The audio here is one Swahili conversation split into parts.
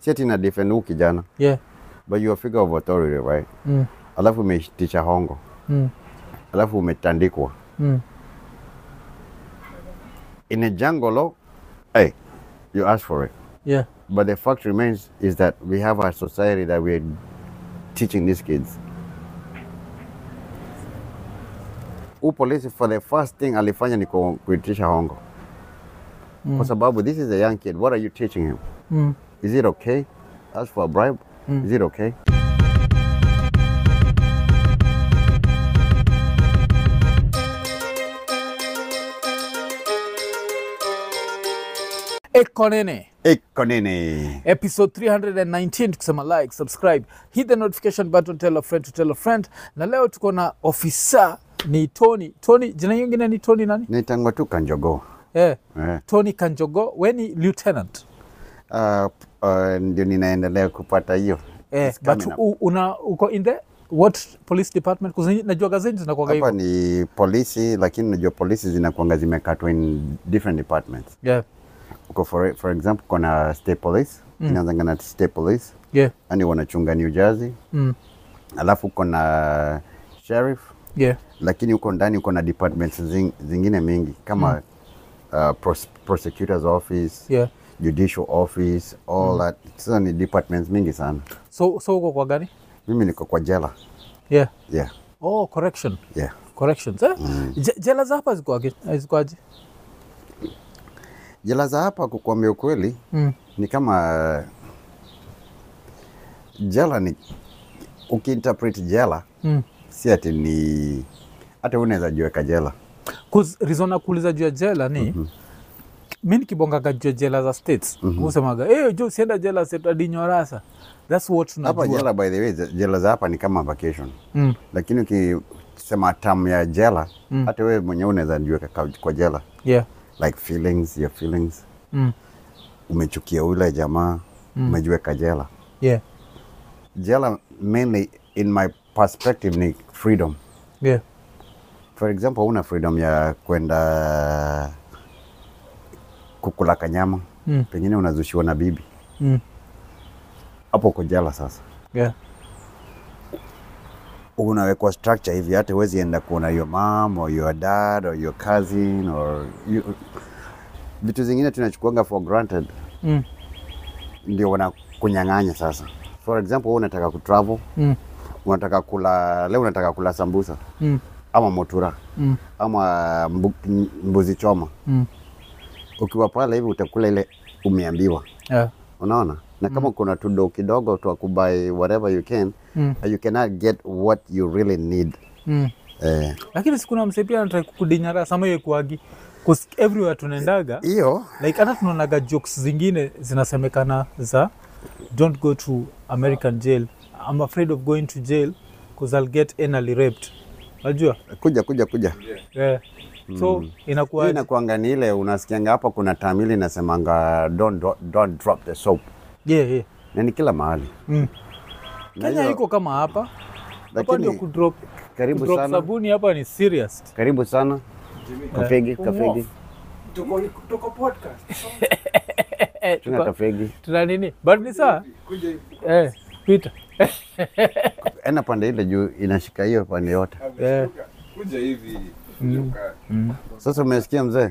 si ati na defend huu kijana yeah but you are figure of authority right mm. alafu umeitisha hongo Mm. alafu umetandikwa Mm. in a jungle law hey you ask for it yeah but the fact remains is that we have a society that we're teaching these kids huu polisi for the first thing alifanya ni ku- kuitisha hongo kwa sababu this is a young kid what are you teaching him mm. is it okay ask for a bribe is it okay ekonene iko nini episode 319 tukisema like subscribe hit the notification button tell a friend to tell a friend na leo tuko na ofisa ni tony tony jina nyingine ni tony nani naitangwa tu kanjogo eh, eh. tony kanjogo we ni lieutenant uh, uh, ndio ninaendelea kupata hiyo eh, It's but coming up. u, una uko in the what police department Kuzi- najua gazeti zinakuaga hapa hivyo ni polisi lakini najua polisi zinakuanga zimekatwa in different departments yeah, uko for, for example kuna state police mm. inaanzanga na state police yeah, yani wanachunga new jersey mm, alafu kuna sheriff yeah, lakini huko ndani uko na departments zing, zingine mingi kama mm. uh, pros, prosecutors office yeah. judicial office all mm. that sasa ni departments mingi sana so so uko kwa gani mimi niko kwa jela yeah. yeah oh correction yeah corrections eh? Je- jela za hapa zikoaje zikoaje jela za hapa kukuambia ukweli mm. ni kama jela ni ukiinterpret jela mm. si ati ni hata unaweza jiweka jela Cause reason ya kuuliza juu ya jela ni mm-hmm. mi nikibongaga juu ya jela za states mm-hmm. usemaga hey, jo sienda jela setadinyorasa thats what hapa tunajua jela by the way ze- jela za hapa ni kama vacation mm. lakini ukisema tam ya jela hata wewe mwenyewe unaweza jiweka ka- kwa jela yeah. like feelings your feelings mm. umechukia ule jamaa umejiweka jela yeah. jela mainly in my perspective ni freedom yeah. for example una freedom ya kwenda kukula kanyama Mm. pengine unazushiwa na bibi Mm. hapo uko jela sasa yeah. unawekwa structure hivi hata huwezi enda kuona your mom or your dad or your cousin or you, vitu zingine tunachukuanga for granted mm. ndio wanakunyang'anya sasa for example wewe unataka kutravel Mm. unataka kula leo unataka kula sambusa Mm. ama motura Mm. ama mbu, mbuzi choma Mm. ukiwa pale hivi utakula ile umeambiwa yeah. unaona na kama kuna tudo kidogo twa kubuy whatever you can Mm. you cannot get what you really need mm. eh, lakini sikuna mse pia anatrai kukudinyara sama yekuagi bcause everywhere tunaendaga hiyo like hata tunaonaga jokes zingine zinasemekana za don't go to american jail i'm afraid of going to jail because i'll get anally raped najua kuja kuja kuja yeah. so hiyo inakuwa inakuanga ni ile unasikianga hapa kuna tamili inasemanga don't, don't, don't drop the soap yeah, yeah. na ni kila mahali Mm. Na kenya hiyo- iko kama hapa hapa lakini ndio kudrop karibu kudrop sana sabuni hapa ni serious karibu sana kafegi Yeah. kafegi Tuko, tuko podcast. eh, tuna tuko- kafegi tuna nini but ni saa Kuja hivi. eh, Peter ena pande ile juu inashika hiyo pande yote Yeah. Kuja- Kuja hivi. kuja ukaa. sasa umesikia mzee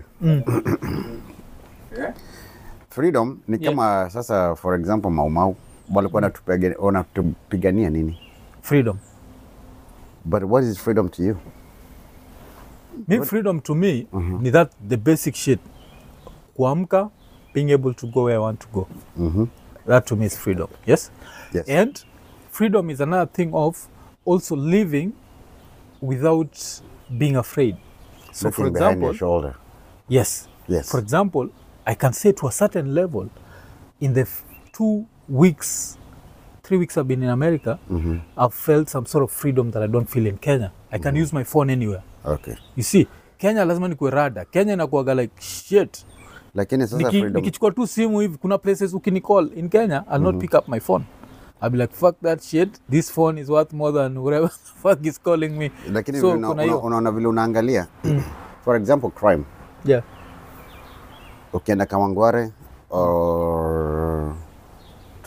Eh? freedom ni Yeah. kama sasa for example maumau walikuwa wanatupigania- wanatupigania nini freedom but what is freedom to you me freedom to me ni that the basic shit kuamka being able to go where i want to go Mhm. that to me is freedom yes Yes. and freedom is another thing of also living without being afraid so for Looking behind your example shoulder yes Yes. for example i can say to a certain level in the f- two weeks three weeks i've been in america i've felt some sort of freedom that i don't feel in kenya i can use my phone anywhere okay you see kenya lazima nikuwe rada kenya inakuaga like shit lakini sasa Niki, freedom nikichukua tu simu hivi kuna places ukinicall in kenya i'll not pick up my phone i'll be like fuck that shit this phone is worth more than whatever the fuck is calling me lakini so vile una- kuna una- hiyo unaona vile unaangalia for example crime yeah ukienda Kamangware or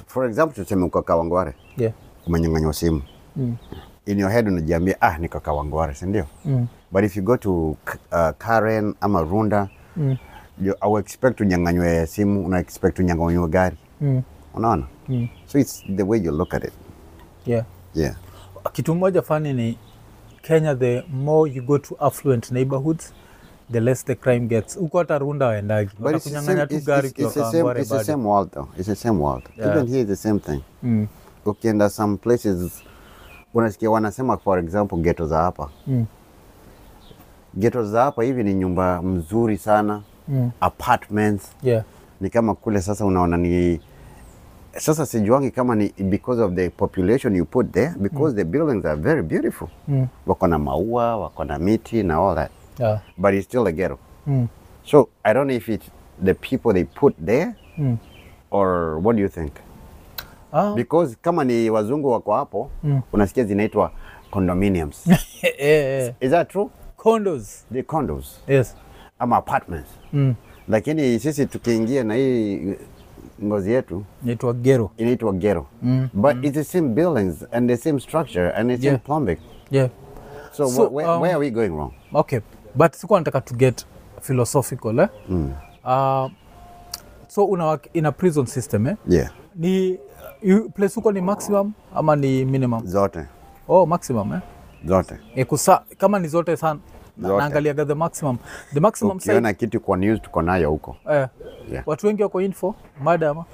for example tuseme uko Kawangware Yeah. umenyang'anywa simu Mm. in your head unajiambia ah niko Kawangware si ndio Mm. but if you go to uh, Karen ama Runda Mm. you, au expect unyang'anywe simu una expect unyang'anywe gari Mm. unaona Mm. so it's the way you look at it Yeah. yeah kitu moja fani ni kenya the more you go to affluent neighborhoods the less the crime gets huko hata runda waendagi but it's the same, watakunyang'anya tu it's, gari it's, ukiwa it's, the same, Kawangware it's the bado. same world though it's the same world Yeah. even here it's the same thing Mm. ukienda some places unasikia wanasema for example ghetto za hapa Mm. ghetto za hapa hivi ni nyumba mzuri sana Mm. apartments Yeah. ni kama kule sasa unaona ni sasa sijuangi kama ni because of the population you put there because the buildings are very beautiful Mm. wako na maua wako na miti na all that Yeah. but it's still a ghetto Mm. so i don't know if it's the people they put there Mm. or what do you think Ah. because kama ni wazungu wako hapo Mm. unasikia zinaitwa condominiums eh, eh. is that true condos the condos yes ama apartments mm. lakini sisi tukiingia na hii ngozi yetu naitwa gero inaitwa ghetto Mm. but it's the same buildings and the same structure and the same Yeah. plumbing yeah so, So, wh- where, um, where are we going wrong okay but sikuwa nataka to get philosophical eh? mm. uh, so una work in a prison system eh? yeah ni you, place huko ni maximum ama ni minimum zote oh maximum eh? zote E, kusa, kama ni zote sana Zote. naangaliaga the maximum the maximum ukiona side, kitu kwa news tuko nayo huko eh, Yeah. watu wengi wako info mada ama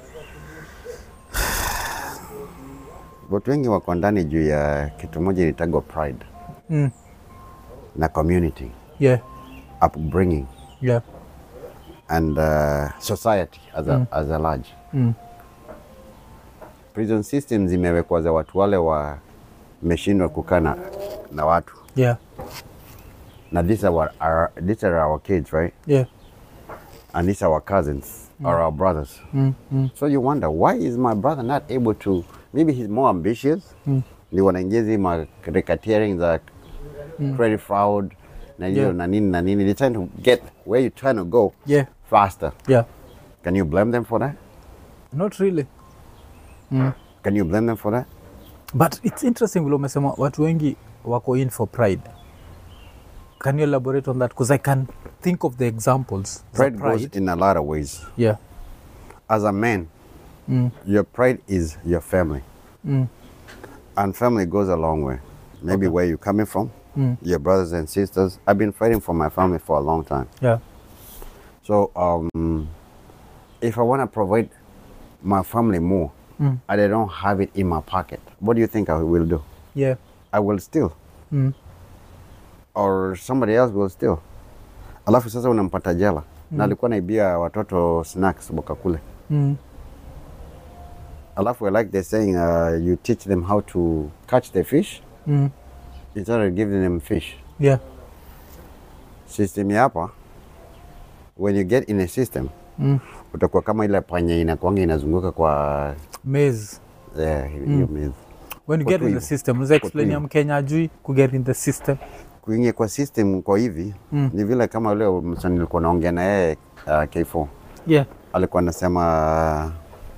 watu wengi wako ndani juu ya kitu moja ilitagwa pride mm. na community yeah upbringing yeah and uh, society as a, as a large mm. prison systems zimewekwa za watu wale wameshindwa kukaa na, na watu yeah na these are, our, our, these are our kids right yeah and these are our cousins or our brothers mm. Mm. so you wonder why is my brother not able to maybe he's more ambitious Mm. ni wanaingia hizi ma racketeering za credit fraud na hiyo Yeah. na nini na nini they're trying to get where you're trying to go yeah faster yeah can you blame them for that not really mm. can you blame them for that but it's interesting vile umesema watu wengi wako in for pride can you elaborate on that because i can think of the examples za pride, goes in a lot of ways yeah as a man mm. your pride is your family Mm. and family goes a long way maybe where you're coming from Mm. your brothers and sisters i've been fighting for my family for a long time yeah So um, if I want to provide my family more Mm. and I don't have it in my pocket, what do you think I will do? yeah I will steal mm. or somebody else will steal. Alafu sasa unampata jela na alikuwa naibia watoto snacks wakakule. Mm. Alafu I like they're saying uh, you teach them how to catch the fish Mm. instead of giving them fish. yeah System ya hapa when you get in a system mm. utakuwa kama ile panya inakuanga inazunguka kwa maze eh, hiyo mezi. when you Kwa get tu in the hivyo. system unaweza explain ya hivyo. mkenya ajui ku get in the system kuingia kwa system kwa hivi Mm. ni vile kama ule msanii nilikuwa naongea na yeye uh, K4 yeah alikuwa anasema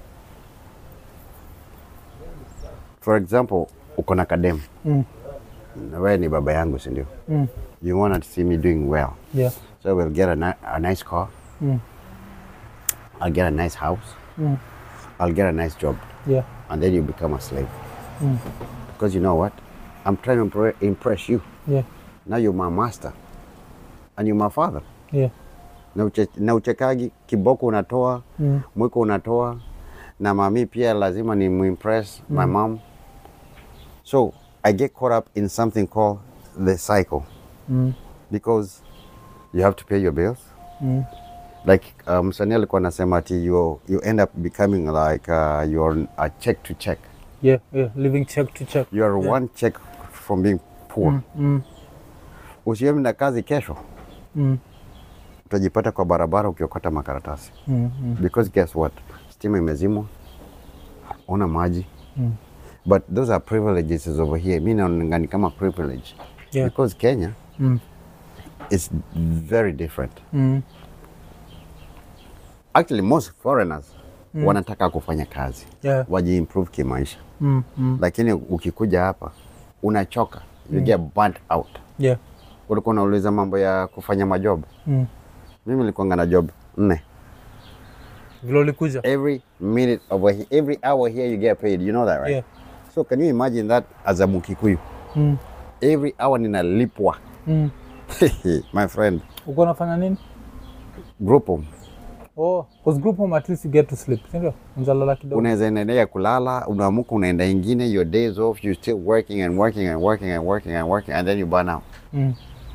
for example uko na kadem mm. na wewe ni baba yangu si ndio Mm. you want to see me doing well yeah so we'll get a, ni a nice car mm. I'll get a nice house Mm. I'll get a nice job yeah and then you become a slave Mm. because you know what I'm trying to impre- impress you yeah now you're my master and you're my father yeah na, uche, na uchekagi kiboko unatoa mm. mwiko unatoa na mami pia lazima ni muimpress my mom so i get caught up in something called the cycle Mm. because you have to pay your bills Mm. like uh, msanii alikuwa anasema ati you, you end up becoming like uh, you're a check to check yeah yeah living check to check you are Yeah. one check from being poor mm. Mm. usiende kazi kesho Mm. utajipata kwa barabara ukiokota makaratasi Mm. Mm. because guess what stima imezimwa una maji Mm. but those are privileges over here mi naonanga ni kama privilege Yeah. because kenya Mm. is very different Mm. actually most foreigners wanataka kufanya kazi Yeah. wajiimprove kimaisha Mm, mm. lakini ukikuja hapa unachoka you get burnt out Yeah. ulikuwa unauliza mambo ya kufanya majob Mm. mimi nilikuanga na job nne Vile ulikuja. every minute over here, every hour here you get paid you know that right Yeah. so can you imagine that as a mukikuyu Mm. every hour ninalipwa Mm. my friend Uko unafanya nini? group home Oh, cause group home at least you get to sleep. Si ndio? Unalala kidogo. unaweza endelea kulala unaamuka unaenda ingine your days off you still working and working and working and working and working and then you burn out Mm.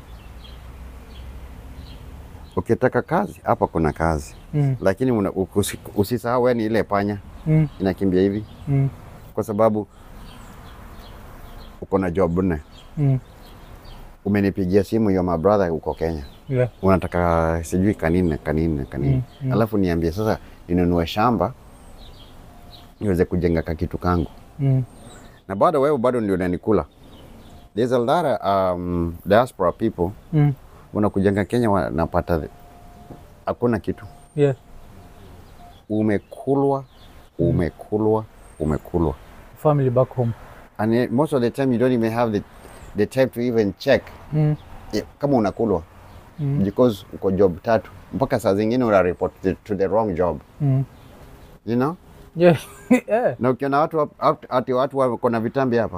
ukitaka kazi hapa kuna kazi Mm. lakini una- usi- usisahau wewe ni ile panya Mm. inakimbia hivi Mm. kwa sababu uko na job nne Mm. umenipigia simu yo my brother uko Kenya Yeah. unataka sijui kanini kanini kanini Mm, mm. alafu niambie sasa ninunue shamba niweze kujenga kakitu kangu Mm. na bado wewe bado ndio unanikula there's a lot of um, diaspora people Mm. wanakujenga Kenya wanapata hakuna kitu Yeah. umekulwa umekulwa umekulwa Family back home. and eh, most of the time you don't even have the, the time to even check Mm. eh, kama unakulwa Mm. because uko job tatu mpaka saa zingine una report the, to the wrong job Mm. you know Yeah. yeah. na ukiona watu hap- hap- ati watu wako na vitambi hapa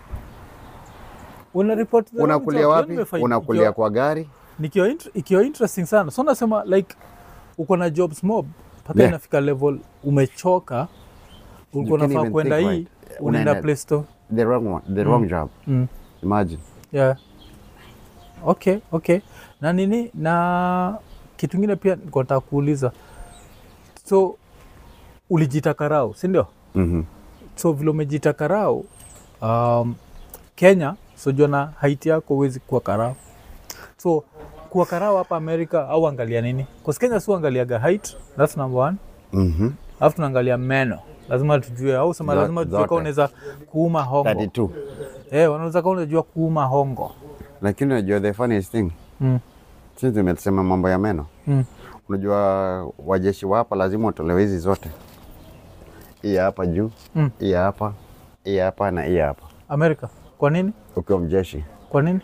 Una report the wrong unakulia job. wapi Yaani nimefind- unakulia ikiwa- kwa gari nikiwa int- ikiwa interesting sana so nasema like uko na jobs mob mpaka Yeah. inafika level umechoka ulikuwa You can't unafaa even kwenda think hii right. unaenda Unaenda- play store the wrong one, the wrong job mm. imagine yeah. okay okay na nini na kitu ingine pia nilikuwa nataka kuuliza so ulijita karau si ndio mm so vile umejita karau um, kenya sojua na haiti yako huwezi kuwa karau so kuwa karau hapa amerika au angalia nini Cause kenya si uangaliaga height thats number one -hmm. alafu tunaangalia meno lazima tujue au sema Zo- lazima tujue zote. kama unaweza kuuma hongo 32 eh, wanaweza kama unajua kuuma hongo lakini unajua the funniest thing mm. sisi tumesema mambo ya meno Mm. unajua wajeshi wa hapa lazima watolewe hizi zote hii hapa juu Mm. hii hapa hii hapa na hii hapa amerika kwa nini ukiwa mjeshi kwa nini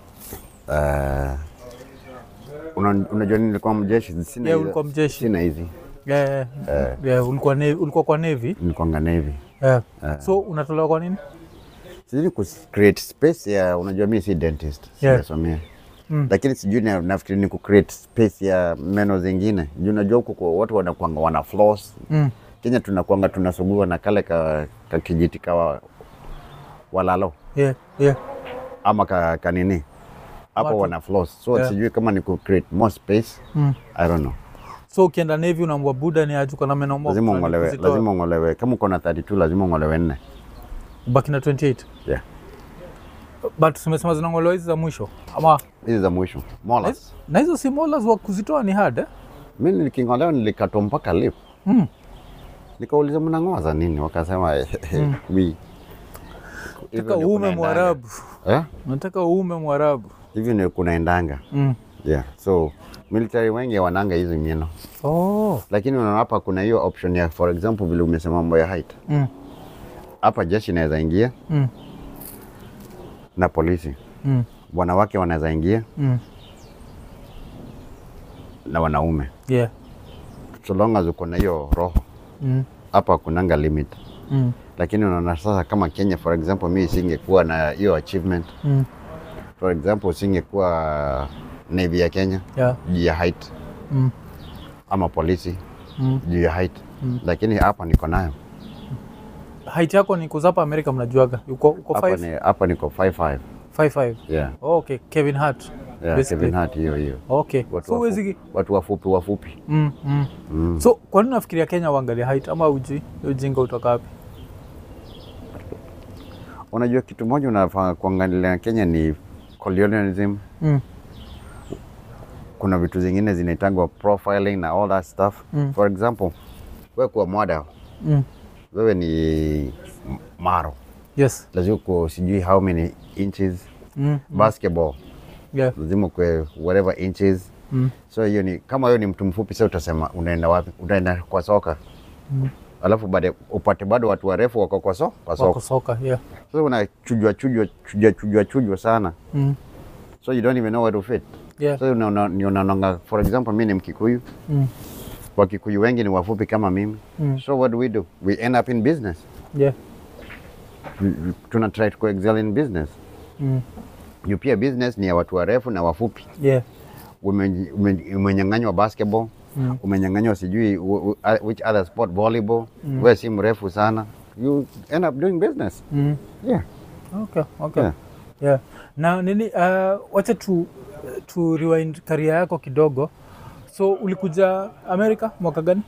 uh, una, unajua nini nilikuwa mjeshi sina Yeah, hizo- ulikuwa mjeshi. sina hizi yeah, yeah, ulikuwa, navy, ulikuwa kwa navy nilikuwanga navy yeah. so unatolewa kwa nini sijui ku create space ya unajua mi si dentist Yeah. sijasomea Mm. lakini sijui na- nafikiri ni ku create space ya meno zingine juu unajua huku kwa watu wanakwanga wana floss mm. Kenya tunakwanga tunasugua na kale ka, ka kijiti ka walalo yeah, yeah. ama ka, kanini hapo Watu- wana floss so Yeah. sijui kama ni ku create more space Mm. I don't know so ukienda navy unaambua buda ni ajuka na meno mob, lazima na ungolewe kuzitoa. lazima ungolewe kama uko na 32 lazima ungolewe nne ubaki na 28 yeah but tumesema zinangolewa hizi za mwisho ama hizi za mwisho molars na hizo si molars wa kuzitoa ni hard eh? mi nikingolewa nilikatwa mpaka lip mm. nikauliza mnang'oa za nini wakasema mi hivyo nataka ndio uume kunaendanga. mwarabu Eh? nataka uume mwarabu hivyo ndio kunaendanga mm. yeah so military wengi wananga hizi meno oh. lakini unaona hapa kuna hiyo option ya for example vile umesema mambo ya height mm. hapa jeshi inaweza ingia Mm. na polisi Mm. wanawake wanaweza ingia Mm. na wanaume yeah so long as uko na hiyo roho mm. hapa kunanga limit Mm. lakini unaona sasa kama Kenya for example mi singekuwa na hiyo achievement Mm. for example singekuwa navy ya Kenya yeah juu ya height mm. ama polisi Mm. juu ya height lakini hapa niko nayo height yako ni kuzapa amerika mnajuaga uko, uko hapa five? ni hapa niko 55 Five, five. yeah Oh, okay kevin hart yeah basically. Kevin Hart hiyo hiyo okay watu so wafupi, huwezi watu wafupi wafupi mm, mm. mm. so kwa nini nafikiria kenya uangalia height ama uji ujinga utoka wapi unajua kitu moja unafaa kuangalia Kenya ni colonialism mm. kuna vitu zingine zinaitangwa profiling na all that stuff Mm. for example wewe kuwa model Mm. wewe ni maro yes lazima uko sijui how many inches mm. basketball yeah lazima ukwe whatever inches mm. so hiyo ni kama hiyo ni mtu mfupi sasa utasema unaenda wapi unaenda kwa soka alafu baada upate bado watu warefu wako kwa so, kwa wako soko. soka yeah. Sasa unachujwa chujwa chujwa chujwa chujwa sana mm. so you don't even know where to fit. yeah. Sasa unaona ni unaonanga for example mimi ni Mkikuyu, mm. Wakikuyu wengi ni wafupi kama mimi. Mm. So what do we do? We end up in business. yeah. We- we- Tuna try to excel in business. mm. Juu pia business ni ya watu warefu na wafupi. yeah. Ume- ume- Umenyang'anywa basketball, Mm. umenyang'anywa sijui wh- wh- which other sport volleyball. Wewe si mrefu sana. You end up doing business. Mm. Yeah. Okay, okay. Yeah. Yeah. Na nini uh, wacha tu, tu rewind career yako kidogo. So ulikuja Amerika mwaka gani?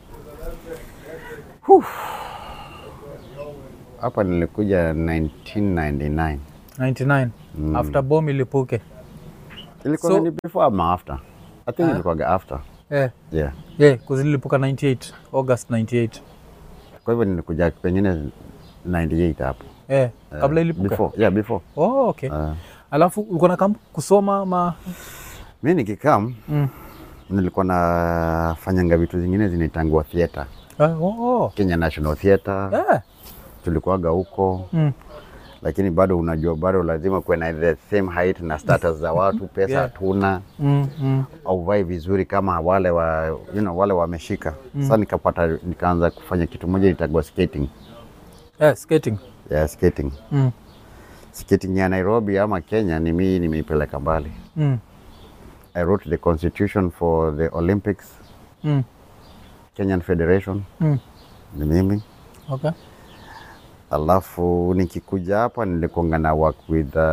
Hapa nilikuja 1999. 99 after bomb ilipuke. Ilikuwa So- ni before ama after? I think ilikuwa after. Yeah. Yeah. Yeah, cause ilipuka 98, August 98. Kwa hivyo nilikuja pengine 98 hapo. Yeah. Uh, Kabla ilipuka. Before. Yeah, before. Oh, okay. Uh, Alafu ulikuwa na kam kusoma ma mi nikikam mm. nilikuwa nafanyanga vitu zingine zinaitangwa theatre. ah, oh, oh. Kenya National Theatre Yeah. tulikuwaga huko Mm. lakini bado unajua bado lazima kuwe na the same height na status za watu pesa Yeah. hatuna Mm, mm. auvai vizuri kama wale wa you know, wale wameshika sasa nikapata nikaanza kufanya kitu moja itagwa skating Yeah, skating. yeah, skating Mm. skating ya Nairobi ama Kenya ni mimi nimeipeleka mbali Mm. I wrote the constitution for the Olympics Mm. Kenyan Federation Mm. ni mimi Okay. alafu nikikuja hapa nilikuanga na work with uh,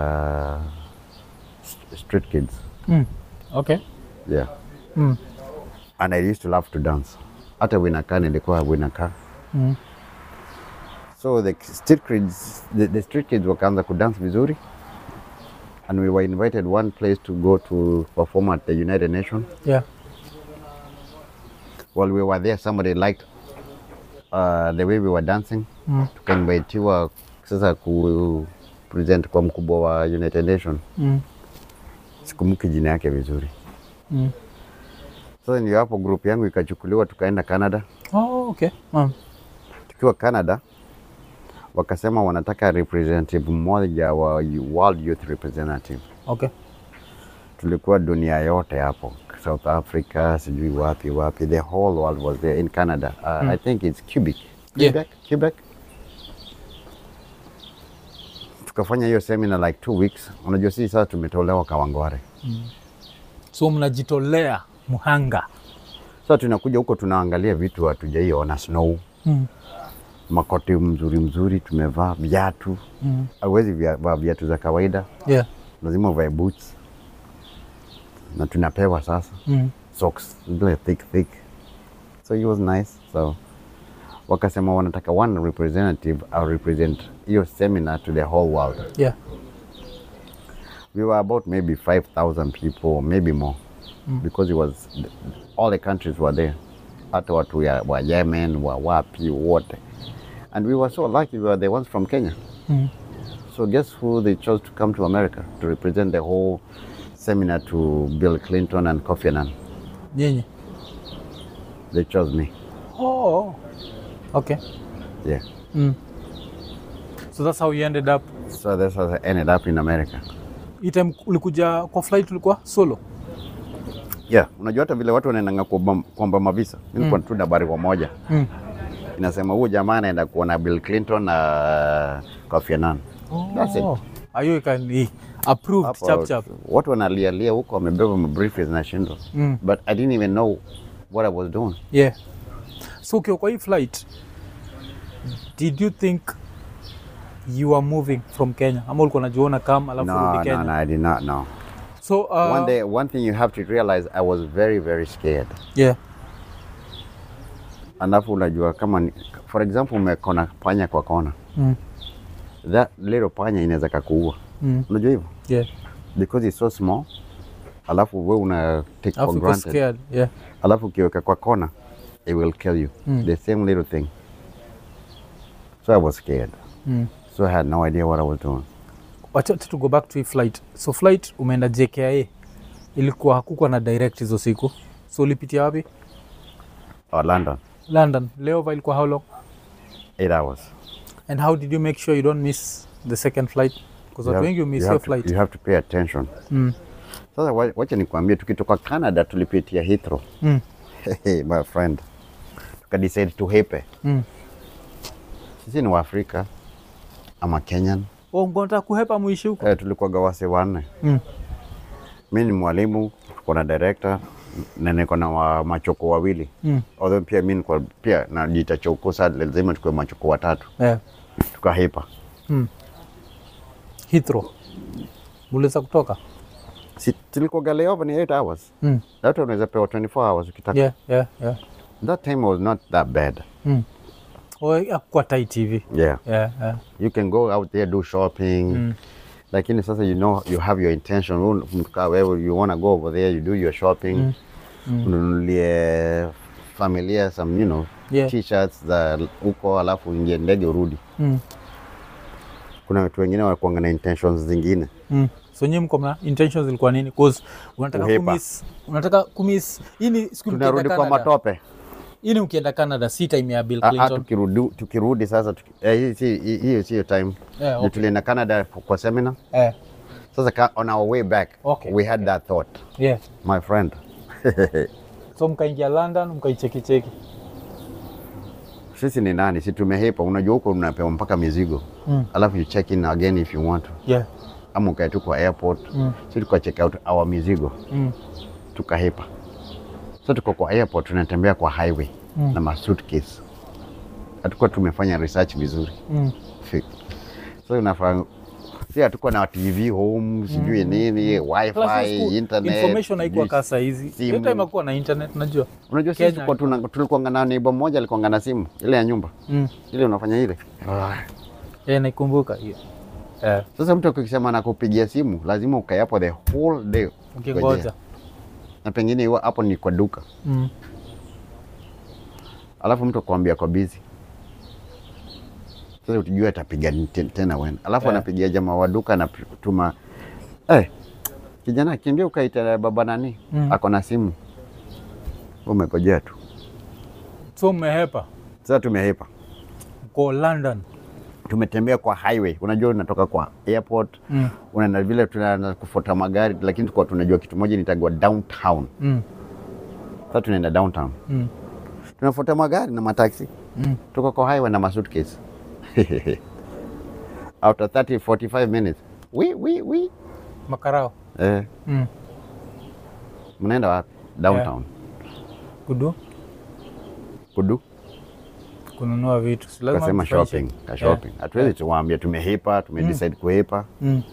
st- street kids Mm. Okay. yeah Mm. and I used to love to dance hata winakaa nilikuwa winakaa Mm. so the street kids, the, the street kids wakaanza kudance vizuri and we were invited one place to go to perform at the United Nations Yeah. while we were there somebody liked uh, the way we were dancing Mm. tukainvitiwa sasa ku present kwa mkubwa wa United Nation Mm. sikumbuki jina yake vizuri Mm. sasa ndio hapo group yangu ikachukuliwa tukaenda Canada Oh, okay. Mm. tukiwa Canada wakasema wanataka representative mmoja wa World Youth Representative Okay. tulikuwa dunia yote hapo South Africa sijui wapi wapi the whole world was there in Canada uh, I think it's Quebec Yeah. Quebec Quebec tukafanya hiyo seminar like two weeks unajua sisi sasa tumetolewa Kawangware So mnajitolea muhanga. sasa tunakuja huko tunaangalia vitu hatujaiona snow Mm. makoti mzuri mzuri tumevaa viatu Mm. hauwezi via- vaa viatu za kawaida Yeah. lazima uvae boots na tunapewa sasa Mm. socks zile thick thick so it was nice so wakasema wanataka one representative au represent hiyo seminar to the whole world Yeah. we were about maybe 5000 people maybe more because it was all the countries were there hata watu ya, wa yemen wa wapi wote and we were so lucky we were the ones from kenya Mm. so guess who they chose to come to america to represent the whole seminar to bill clinton and kofi annan Nyinyi. they chose me Oh. Okay. yeah Mm. So that's how you ended up. so that's how I ended up in america Hii time ulikuja kwa flight ulikuwa solo? yeah unajua hata vile watu wanaendanga kuomba kuomba mavisa mi nilikuwa tu na barua moja Mm. inasema huyu jamaa anaenda kuona bill clinton na kofi annan That's it. Oh. Ayo ikani approved Hapo, chap chap. watu wanalialia huko wamebeba mabriefcase na shindo Mm. but i didn't even know what i was doing Yeah. So ukiwa kwa hii flight, did you think you are moving from Kenya ama ulikuwa unajiona kama alafu no, rudi no, Kenya? no, i did not know So uh, one day one thing you have to realize i was very very scared yeah. alafu unajua kama ni, for example umekona panya kwa kona Mm. that little panya inaweza kakuua Mm. unajua hivyo Yeah. because it's so small alafu we una take for Alafu uko granted scared. Yeah. alafu ukiweka kwa kona it will kill you Mm. the same little thing so i was scared Mm. so i had no idea what i was doing Wacha to go back to hii flight. So flight umeenda JKIA. Ilikuwa hakukuwa na direct hizo siku. So ulipitia wapi? or london London. Layover ilikuwa how long? eight hours. And how did you make sure you don't miss the second flight? Because You watu have- wengi miss you your have to- flight. You have to pay attention. Mm. Sasa wa- wacha nikwambie, tukitoka Canada tulipitia Heathrow. Mm. Hey, my friend, tukadecide tuhepe. Mm. Sisi ni Waafrika ama Kenyan. Oh, ngonataka kuhepa muishi huko. Eh, tulikuwaga wase wanne. Mm. Mi ni mwalimu, tuko na director na niko na wa machoko wawili. Mm. Although pia mi niko pia najiita choko, sasa lazima tukue machoko watatu. Yeah. Tukahepa. Mm. Heathrow. Muliweza kutoka? Si tulikuwaga layover ni 8 hours. Mm. That one unaweza pewa 24 hours ukitaka. Yeah, yeah, yeah. That time was not that bad. Mm. Oh, hakuwa tight hivi. Yeah. Yeah, yeah. You can go out there do shopping. Mm. Lakini sasa you know you have your intention. Wewe mkaa wewe you wanna go over there you do your shopping. Mm. Mm. Ununulie familia some you know Yeah. t-shirts za huko alafu uingie ndege urudi. Mm. Kuna watu wengine wanakuanga na intentions zingine. Mm. So nyinyi mko na intentions zilikuwa nini? Cause unataka Kuhepa. kumiss, unataka kumiss. Hii ni siku Tunarudi mkienda kwa Canada. matope. Hii ni ukienda Canada si time ya Bill Ah, ah, Clinton. tukirudi, tukirudi sasa tuki, eh, hii si- hii- hiyo sio time. Yeah, Ndio okay. Tulienda Canada kwa seminar. Eh, Sasa ka, on our way back Okay. we had that thought. yeah. My friend. So mkaingia London mkaicheki cheki. Sisi ni nani? Si tumehepa. Unajua huko unapewa mpaka mizigo. Mm. Alafu you check in again if you want to. Yeah. Ama ukae tu kwa airport. Mm. Sisi tuka check out our mizigo. Mm. Tukahepa. So tuko kwa airport tunatembea kwa highway Mm. na ma suitcase. Hatukuwa tumefanya research vizuri. Mm. Fi- So unafaa si hatukuwa na TV home sijui nini Plus hiyo wifi siku internet information haikuwa sijui- kasa hizi. Hiyo simu. time hakuwa na internet najua. Unajua sisi Kenya tulikuwa tuna- tulikuwanga na neighbor mmoja alikuwanga na simu ile ya nyumba Mm. ile unafanya ile. Yeah, naikumbuka hiyo. Eh, Sasa mtu akisema anakupigia simu lazima ukae hapo the whole day ukingoja. Ngojea. na pengine iwa- hapo ni kwa duka, Mm. alafu mtu akwambia kwa busy. Sasa utujue atapiga ni- te- tena wena, alafu Yeah. anapigia jamaa wa duka anatuma eh, kijana kimbia ukaita baba nani Mm. ako na simu, umekojea tu. So mmehepa Sasa tumehepa, mko London. tumetembea kwa highway. Unajua unatoka kwa airport Mm. unaenda vile tunaanza kufuata magari, lakini tulikuwa tunajua kitu moja nitagwa downtown. Mm. Sasa tunaenda downtown, Mm. tunafuata magari na mataxi, Mm. tuko kwa highway na masuitcase after 30 45 minutes we, we, we. Makarao. Eh, Mm. mnaenda wapi? Downtown Kudu kudu kununua vitu. Si lazima kasema mtufanye shopping check. ka shopping hatuwezi tuwaambia tumehepa tumedecide kuhepa Mm.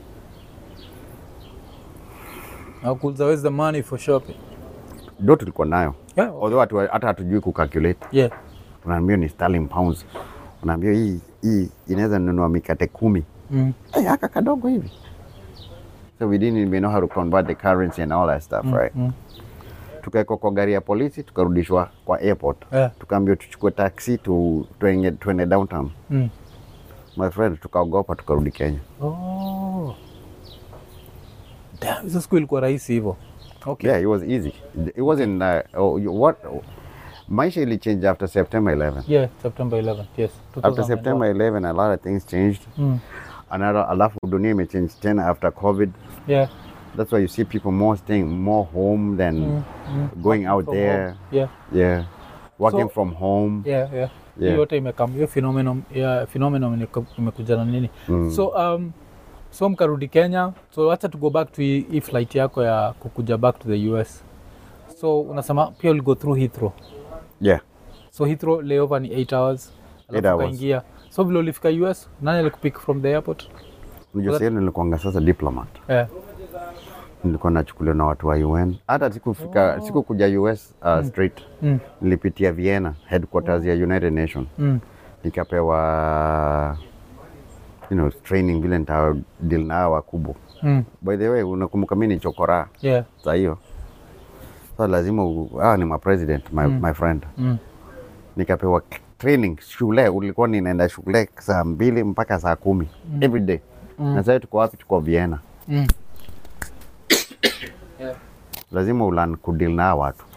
Nakuuliza where's the money for shopping? ndo tulikuwa nayo Yeah. although hatu- hata hatujui kucalculate Yeah. unaambiwa ni sterling pounds unaambiwa hii hii inaweza nunua mikate kumi Mm. hey, haka kadogo hivi so we didn't even know how to convert the currency and all that stuff right Mm. tukaekwa kwa gari ya polisi tukarudishwa kwa airport Yeah. tukaambiwa tuchukue taxi tu, tuende, tuende downtown Mm. my friend tukaogopa tukarudi kenya Oh. Damn, hizo siku ilikuwa rahisi hivyo. Okay. yeah it was easy it wasn't uh, oh, you- what maisha ili change after september 11 Yeah, September 11. Yes. after 2001. september 11 a lot of things changed Mm. another alafu dunia imechange tena after covid Yeah. that's why you see people more staying more home than Mm. going out From there home. Yeah. yeah working So- from home Yeah, yeah. Hiyo Yeah. yote imekam hiyo phenomenon ya phenomenon imeku- imekuja na nini? Mm. So um so mkarudi Kenya. So acha to go back to hii hii flight yako ya kukuja back to the US. So unasema pia uli go through Heathrow. yeah So Heathrow layover ni 8 hours. Eight Alafu hours. ukaingia. So vile ulifika US, nani alikupick from the airport? unajua sasa nilikuanga sasa diplomat Yeah. nilikuwa nachukuliwa na watu wa UN hata sikufika sikukuja US uh, straight Mm. nilipitia Vienna headquarters ya United Nation Mm. nikapewa you know, training vile nita deal na hawa wakubwa Mm. by the way unakumbuka mimi ni chokora Yeah. saa hiyo sasa lazima u- hawa ni ma president my, my friend Mm. nikapewa k- training shule ulikuwa ninaenda shule saa mbili mpaka saa kumi every day na sasa tuko wapi tuko Vienna Mm. Yeah. lazima ulan kudeal na hawa watu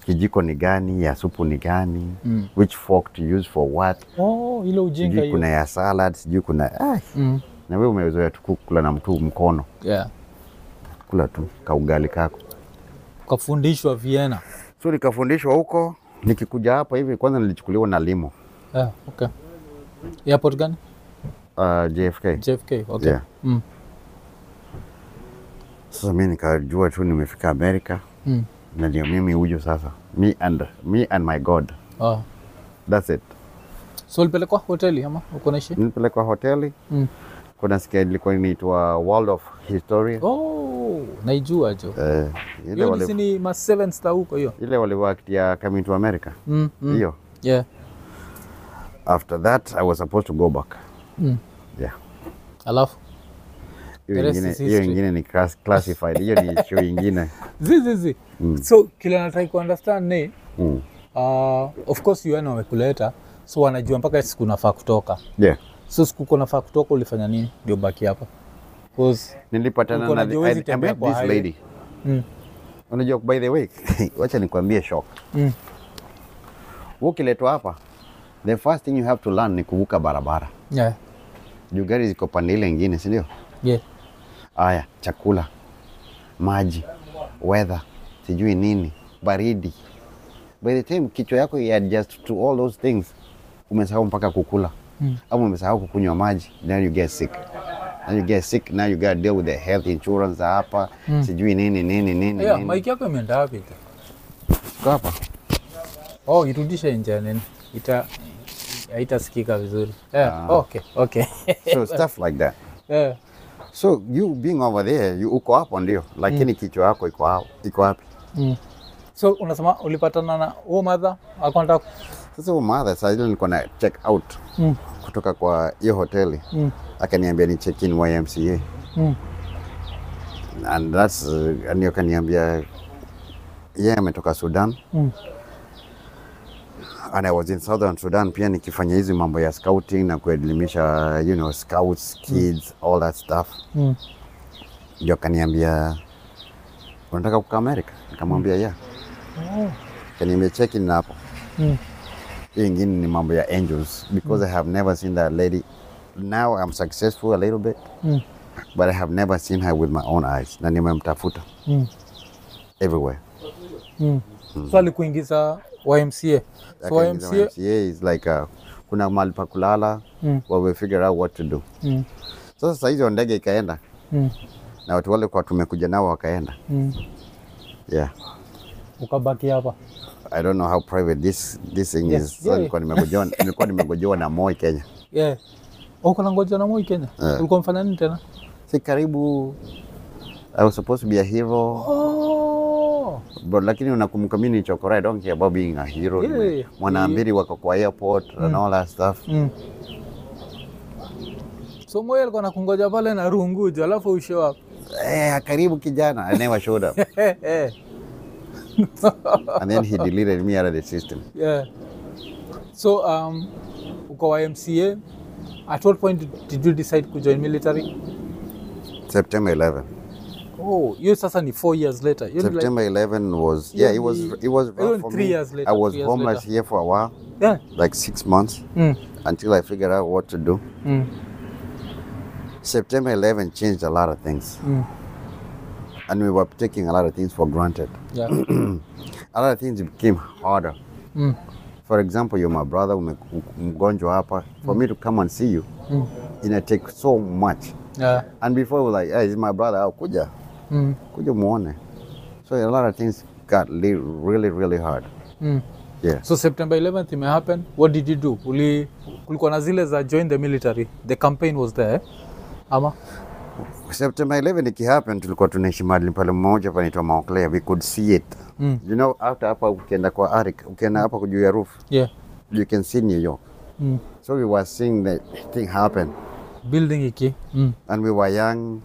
kijiko ni gani, ya supu ni gani, Mm. which fork to use for what. Oh, ile ujinga Sijui hiyo. kuna ya salad, sijui kuna ah, Mm. na wewe umezoea tu kula na mtu mkono, Yeah. kula tu kaugali kako. Ukafundishwa Vienna. So nikafundishwa huko, nikikuja hapa hivi, kwanza nilichukuliwa na limo Yeah, okay. Airport gani? uh, JFK. JFK. Okay. Yeah. Mm. Sasa mi nikajua tu nimefika Amerika Mm. na ndio mimi huyu sasa, me and, me and my God, Oh. that's it. So ulipelekwa hoteli ama uko naishi? Nilipelekwa hoteli, Mm. kuna sikia ilikuwa inaitwa World of Historia Oh, naijua jo. eh, ile Hiyo wali, ni ni ma seven star huko hiyo. ile waliwakitia Coming to America Mm. mm. hiyo. Yeah. After that I was supposed to go back Mm. yeah. Alafu Hiyo The rest ingine, is hiyo history. ingine ni class, classified. Hiyo ni show ingine zi zi zi. So kile nataka ku understand ni mm. uh, of course UN wamekuleta so wanajua mpaka siku nafaa kutoka. yeah. So siku uko nafaa kutoka ulifanya nini ndio baki hapa? Cause Nilipatana Uko na najua huwezi I, I tembea met kwa this highway. lady mm. unajua by the way wacha nikwambie shock Mm. Wewe ukiletwa hapa the first thing you have to learn ni kuvuka barabara Yeah. juu gari ziko pande ile ingine si ndio Yeah. haya chakula maji weather sijui nini baridi by the time kichwa yako adjust to all those things umesahau mpaka kukula Mm. ama umesahau kukunywa maji then you get sick then you get sick now you gotta deal with the health insurance za hapa sijui nini nini nini, Yeah, nini. mic yako imeenda wapi? Iko hapa Oh, irudishe nje nini? Ita haitasikika vizuri. Yeah. Ah. Okay, okay. so stuff like that yeah. so you being over there you uko hapo ndio lakini kichwa yako iko hapo iko wapi Mm. So unasema ulipatana na huo madha alikuwa anataka sasa huyo mother saa ile nilikuwa na check out mm. kutoka kwa hiyo hoteli Mm. akaniambia ni check in YMCA Mm. and that's uh, ndio akaniambia yeye ametoka Sudan Mm. and I was in Southern Sudan pia nikifanya hizi mambo ya scouting na kuelimisha you know scouts kids all that stuff Mm. ndio akaniambia unataka kukaa America nikamwambia yeah Oh. akaniambia check in hapo Mm. hiyo ingine ni mambo ya angels because I have never seen that lady now I'm successful a little bit Mm. but I have never seen her with my own eyes na nimemtafuta Mm. everywhere Mm. So alikuingiza YMCA. So Akaingiza YMCA YMCA is like uh, kuna mahali pa kulala Mm. where we figure out what to do mm. sasa saa hizo ndege ikaenda Mm. na watu wale kwa tumekuja nao wakaenda Mm. yeah Ukabaki hapa. I don't know how private this this thing Yes, is. Sasa yeah. nilikuwa nimegojewa nilikuwa nimegojewa na Moi Kenya. Yeah. Uko na ngoja na Moi Kenya. Eh. Ulikuwa mfanya nini tena? Si karibu I was supposed to be a hero Oh. but lakini unakumbuka mimi ni chokora I don't care about being a hero. Yeah. Nime- Mwanaambiri wako kwa airport and all that stuff. Mm. So Moi alikuwa nakungoja pale na rungujo alafu ushow up. Eh, karibu kijana. I never showed up. Eh, eh. and then he deleted me out of the system. Yeah. So um, uko YMCA. At what point did- did you decide to join military? September 11. Oh, hiyo sasa ni four years later. Hiyo ni like, September 11 was yeah, it was it was Even rough for three me. years later, I was three years homeless later. here for a while, yeah. like six months, Mm. until I figured out what to do. Mm. September 11 changed a lot of things, Mm. and we were taking a lot of things for granted. Yeah. A lot of things became harder. mm. For example, you're my brother, ume- mgonjwa hapa. For me to come and see you, Mm. it take so much. Yeah. And before we were like, hey, this is my brother, oh, kuja, Mm. kuja muone. So a lot of things got li- really, really hard. Mm. Yeah. So September 11th ime happen. What did you do? Uli, kulikuwa na zile za join the military. The campaign was there. Ama? September 11 ikihappen, tulikuwa tunaishi mahali pale mmoja panaitwa Mount Clare. We could see it. Mm. You know, after hapa ukienda kwa Arik, ukienda hapa juu ya roof, Yeah. you can see New York. Mm. So we were seeing the thing happen. Building iki. Mm. And we were young,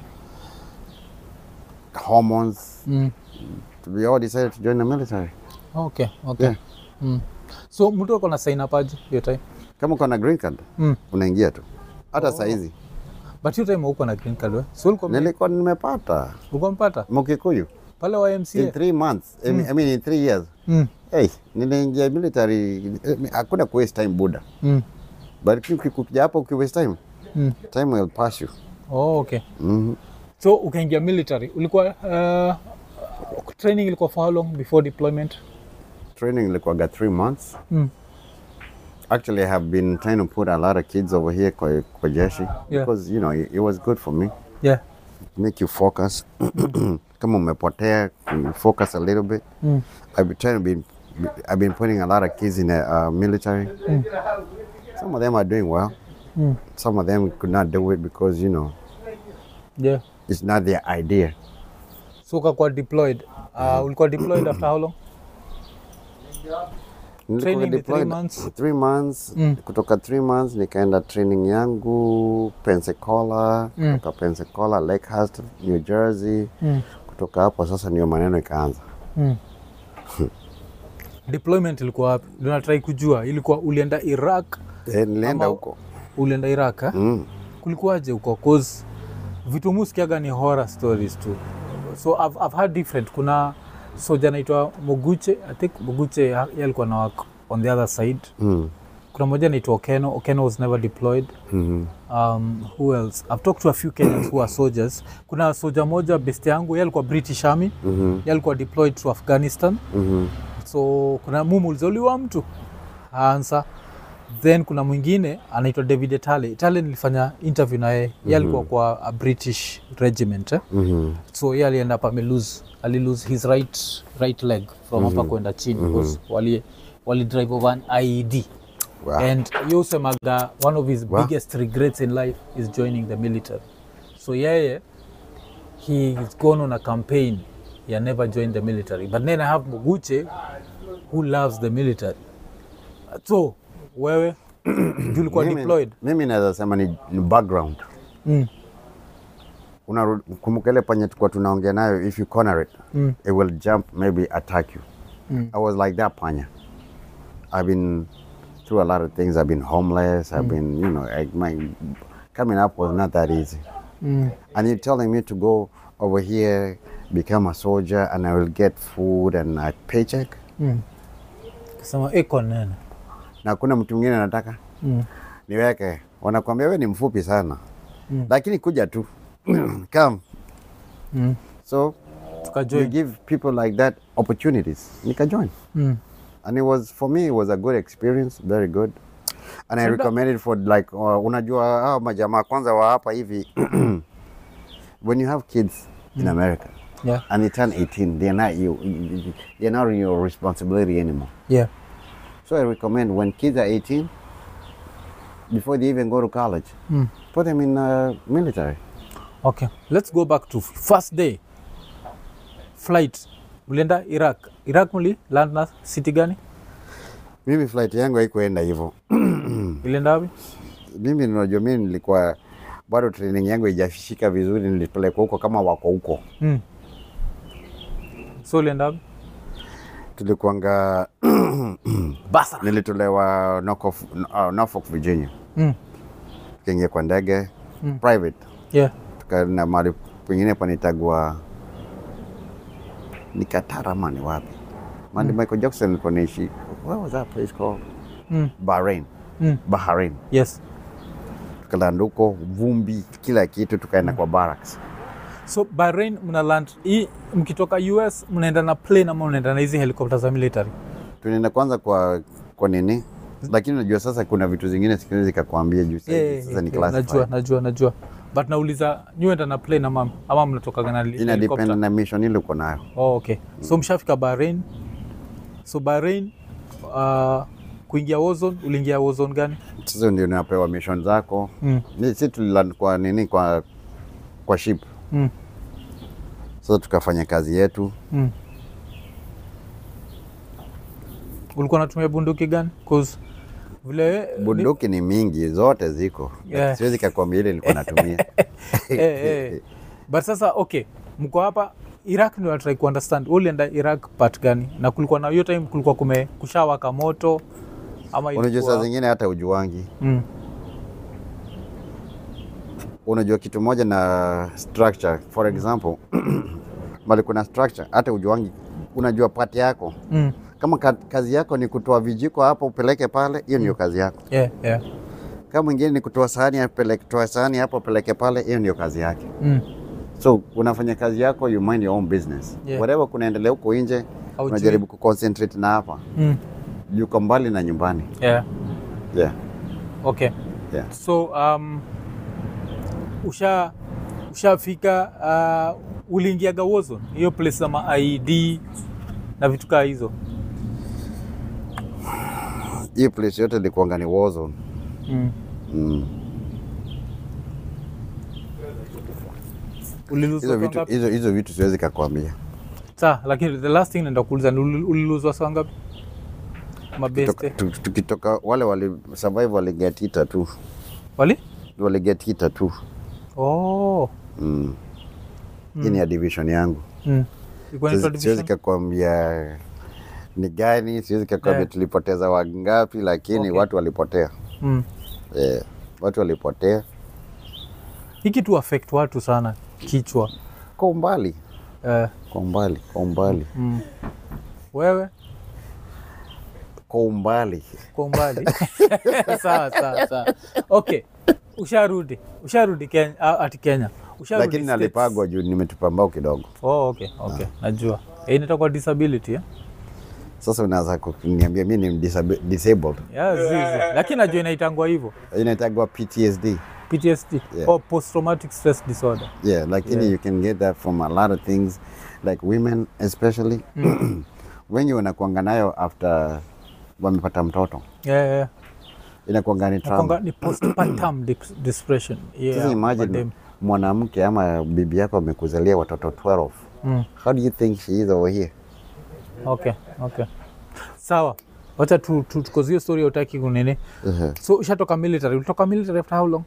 hormones. Mm. We all decided to join the military. Okay, okay. Yeah. Mm. So mtu ako na sign up aje hiyo time? Kama uko na green card, Mm. unaingia tu. Hata saa hizi But hiyo time huko na green card we? So ulikuwa nilikuwa nimepata ulikuwa mpata? Mkikuyu. pale wa in MCA three months I mean- I mean in three years mm. hey, niliingia military eh, hakuna ku waste time buda Mm. but uki- ukija hapo uki waste time Mm. time will pass you Oh, okay Mhm. so ukaingia military ulikuwa uh, training ilikuwa for how long before deployment training ilikuwaga three months mm. actually i have been trying to put a lot of kids over here kwa, kwa jeshi Yeah. because you know it, it was good for me yeah make you focus kama umepotea you focus a little bit mm. i've been trying to be i've been putting a lot of kids in the uh, military some of them are doing well Mm. some of them could not do it because you know yeah it's not their idea so ukakuwa deployed uh, ulikuwa deployed after how long Nilikuwa Training ni three deployed months? three months Mm. kutoka three months nikaenda training yangu pensacola Mm. kutoka pensacola lakehurst new jersey mm. kutoka hapo sasa ndio maneno ikaanza Mm. deployment ilikuwa wapi tunatrai kujua ilikuwa ulienda iraq Eh, nilienda Ama- huko ulienda iraq eh? mm. kulikuwaje huko cause vitu muskiaga ni horror stories tu so I've, I've heard different kuna soja anaitwa moguche i think moguche ya- yeye alikuwa na work on the other side Mm. kuna moja anaitwa okeno okeno was never deployed Mhm. um, who else i've talked to a few kenyans who are soldiers kuna soja moja best yangu ye alikuwa british army Mhm. ye alikuwa deployed to afghanistan Mhm. so kuna mumuulizauliwa mtu ansa then kuna mwingine anaitwa david etale etale nilifanya interview naye mm-hmm. ye alikuwa kwa a british regiment eh? Mhm. so ye alienda hapa amelose alilose his right, right leg from hapa mm-hmm. kwenda chini because wali, wali drive over an ied Wow. and ye usemaga one of his Wow. biggest regrets in life is joining the military so yeye he's gone on a campaign he never joined the military but then i have moguche who loves the military so wewe juu ulikuwa Mimi- deployed mimi naweza sema ni, ni background mm. Unaru- kumbuka ile panye tulikuwa tunaongea nayo if you corner it Mm. it will jump maybe attack you Mm. i was like that panya i've been through a lot of things i've been homeless i've been you know like my coming up was not that easy Mm. and you're telling me to go over here become a soldier and i will get food and a paycheck Mm. kasema iko nene na hakuna mtu mwingine anataka mm. niweke wanakwambia we ni mfupi sana Mm. lakini kuja tu come Mm. so you tukajoin give people like that opportunities nikajoin mm. and it was for me it was a good experience very good and i Sanda- recommend it for like uh, unajua hao majamaa kwanza wa hapa hivi when you have kids in america yeah. and they turn 18 they're not you they're not your responsibility anymore yeah. so i recommend when kids are 18 before they even go to college Mm. put them in uh, military okay let's go back to first day flight ulienda iraq iraq muli land na city gani mimi flight yangu haikuenda hivyo ilienda wapi mimi unajua mimi nilikuwa bado training yangu haijafishika vizuri nilipelekwa huko kama wako huko mm. so ulienda wapi tulikuanga basa nilitolewa Norfolk, uh, Norfolk Virginia mm. tukaingia kwa ndege private yeah. tukaenda mahali pengine panitagwa ni Qatar ama ni wapi mahali Michael Jackson alikuwa naishi what was that place called Mm. Bahrain Mm. Bahrain yes tukalanda huko vumbi kila kitu tukaenda kwa barracks so bahrain mna land hii mkitoka us mnaenda na plane ama mnaenda na hizi helikopta za military tunaenda kwanza kwa kwa nini lakini unajua sasa kuna vitu zingine siku zikakwambia juu sasa Yeah, sasa ni yeah, najua classified najua najua but nauliza nyuenda na plane ama, ama mnatokaga na ina depend helicopter? na mission ile uko nayo Oh, okay. So mshafika Bahrain. So Bahrain uh, kuingia Warzone, uliingia Warzone gani? sasa ndio unapewa mission zako Mm. Ni- si tuliland kwa nini kwa kwa ship Mm. sasa tukafanya kazi yetu Mm. Ulikuwa unatumia bunduki gani? Cause vile bunduki ni mingi zote ziko Yeah. siwezi kakwambia ile nilikuwa natumia eh, eh. But sasa okay, mko hapa Iraq ndio natrai kuunderstand. Wewe ulienda Iraq part gani? Na kulikuwa na hiyo time kulikuwa kume kushawaka moto ama unajua ilikuwa- saa zingine hata ujuangi Mm. unajua kitu moja na structure for example bali kuna structure. Hata ujuangi, unajua pati yako. Mm. Kama ka, kazi yako ni kutoa vijiko hapo upeleke pale, hiyo ndio kazi yako. Yeah, yeah. Kama mwingine ni kutoa sahani apeleke, toa sahani hapo upeleke pale, hiyo ndio kazi yake. Mm. So unafanya kazi yako, you mind your own business. Yeah. Whatever kunaendelea huko nje, Haujui. unajaribu kuconcentrate na hapa. Mm. Yuko mbali na nyumbani. Yeah. Yeah. Okay. Yeah. So um, usha ushafika uh, uliingiaga Warzone hiyo place za ma ID na vitu kaa hizo Hii place yote ilikuwanga ni war zone. mm. Mm. uliluzwa Hizo saa vitu, ngapi? hizo, hizo vitu siwezi kakwambia. Sa, lakini the last thing naenda kuuliza ni uli- uliluzwa saa ngapi? Mabeste Tukitoka- tu- Tukitoka wale wali survive waliget hita tu, wali? waliget hita tu. Oh. Mm. Hii ni ya division yangu. Mm. Ilikuwa inaitwa Siwezi siwezi division? kakwambia ni gani, siwezi kakwambia Yeah. tulipoteza wangapi, lakini Okay. watu walipotea. Mm. Eh, watu walipotea Hii kitu affect watu sana kichwa. kwa umbali, Eh, kwa umbali, kwa umbali, mm. Wewe kwa umbali. kwa umbali sawa sawa sawa okay usharudi usharudi kenya ah, ati kenya usharudi Lakini States. nalipagwa juu nimetupa mbao kidogo. oh, okay okay najua Eh, inaitwa kwa disability eh? Sasa unaweza kuniambia mi ni disabi- disabled, yeah, zizi. lakini najua inaitangwa hivyo inaitagwa PTSD. ptsd Yeah. or post traumatic stress disorder Yeah, lakini Yeah. you can get that from a lot of things like women especially wengi wanakuanga nayo after wamepata mtoto yeah, yeah. inakuanga ni trauma. Nakwanga ni postpartum dep- depression yeah, Sasa imagine madem. mwanamke ama bibi yako amekuzalia watoto 12 Mm. how do you think she is over here? okay okay sawa wacha tu, tu, tukozie hiyo story utaki kunini Uh-huh. so ushatoka military ulitoka military after how long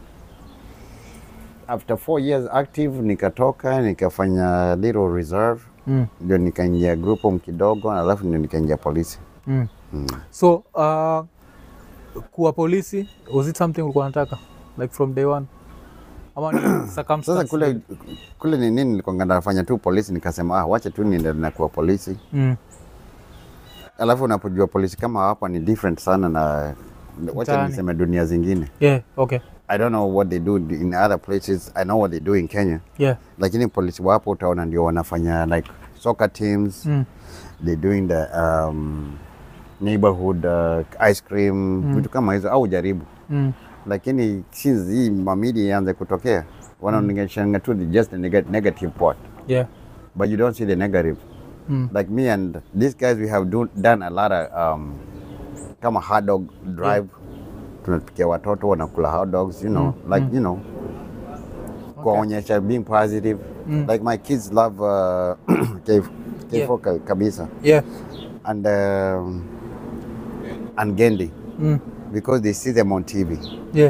After four years active nikatoka nikafanya little reserve mm. ndio nikaingia group home kidogo alafu ndio nikaingia polisi. Mm. So uh, kuwa polisi was it something ulikuwa unataka like from day one ama ni circumstance Sasa kule kule ni nini nilikuwa nafanya tu polisi nikasema ah, wacha tu niende na kuwa polisi. mm. Alafu unapojua polisi kama hapa ni different sana na wacha Mtaani. niseme dunia zingine. yeah okay I don't know what they do in other places. I know what they do in Kenya. yeah Lakini polisi wa hapo utaona ndio wanafanya like soccer teams. mm. They're doing the um, neighborhood uh, ice cream vitu kama hizo au jaribu. Mm. Lakini since hii mamidi ianze kutokea wanaongeleshanga tu the just the neg negative part yeah but you don't see the negative. Mm. Like me and these guys, we have do, done a lot of um, kama hot dog drive. Tunapikia watoto wanakula hot dogs, you know, like you know, kuwaonyesha being positive. Like my kids love uh, K K4 ka- kabisa yeah and um, and Gendi mm. because they see them on TV. yeah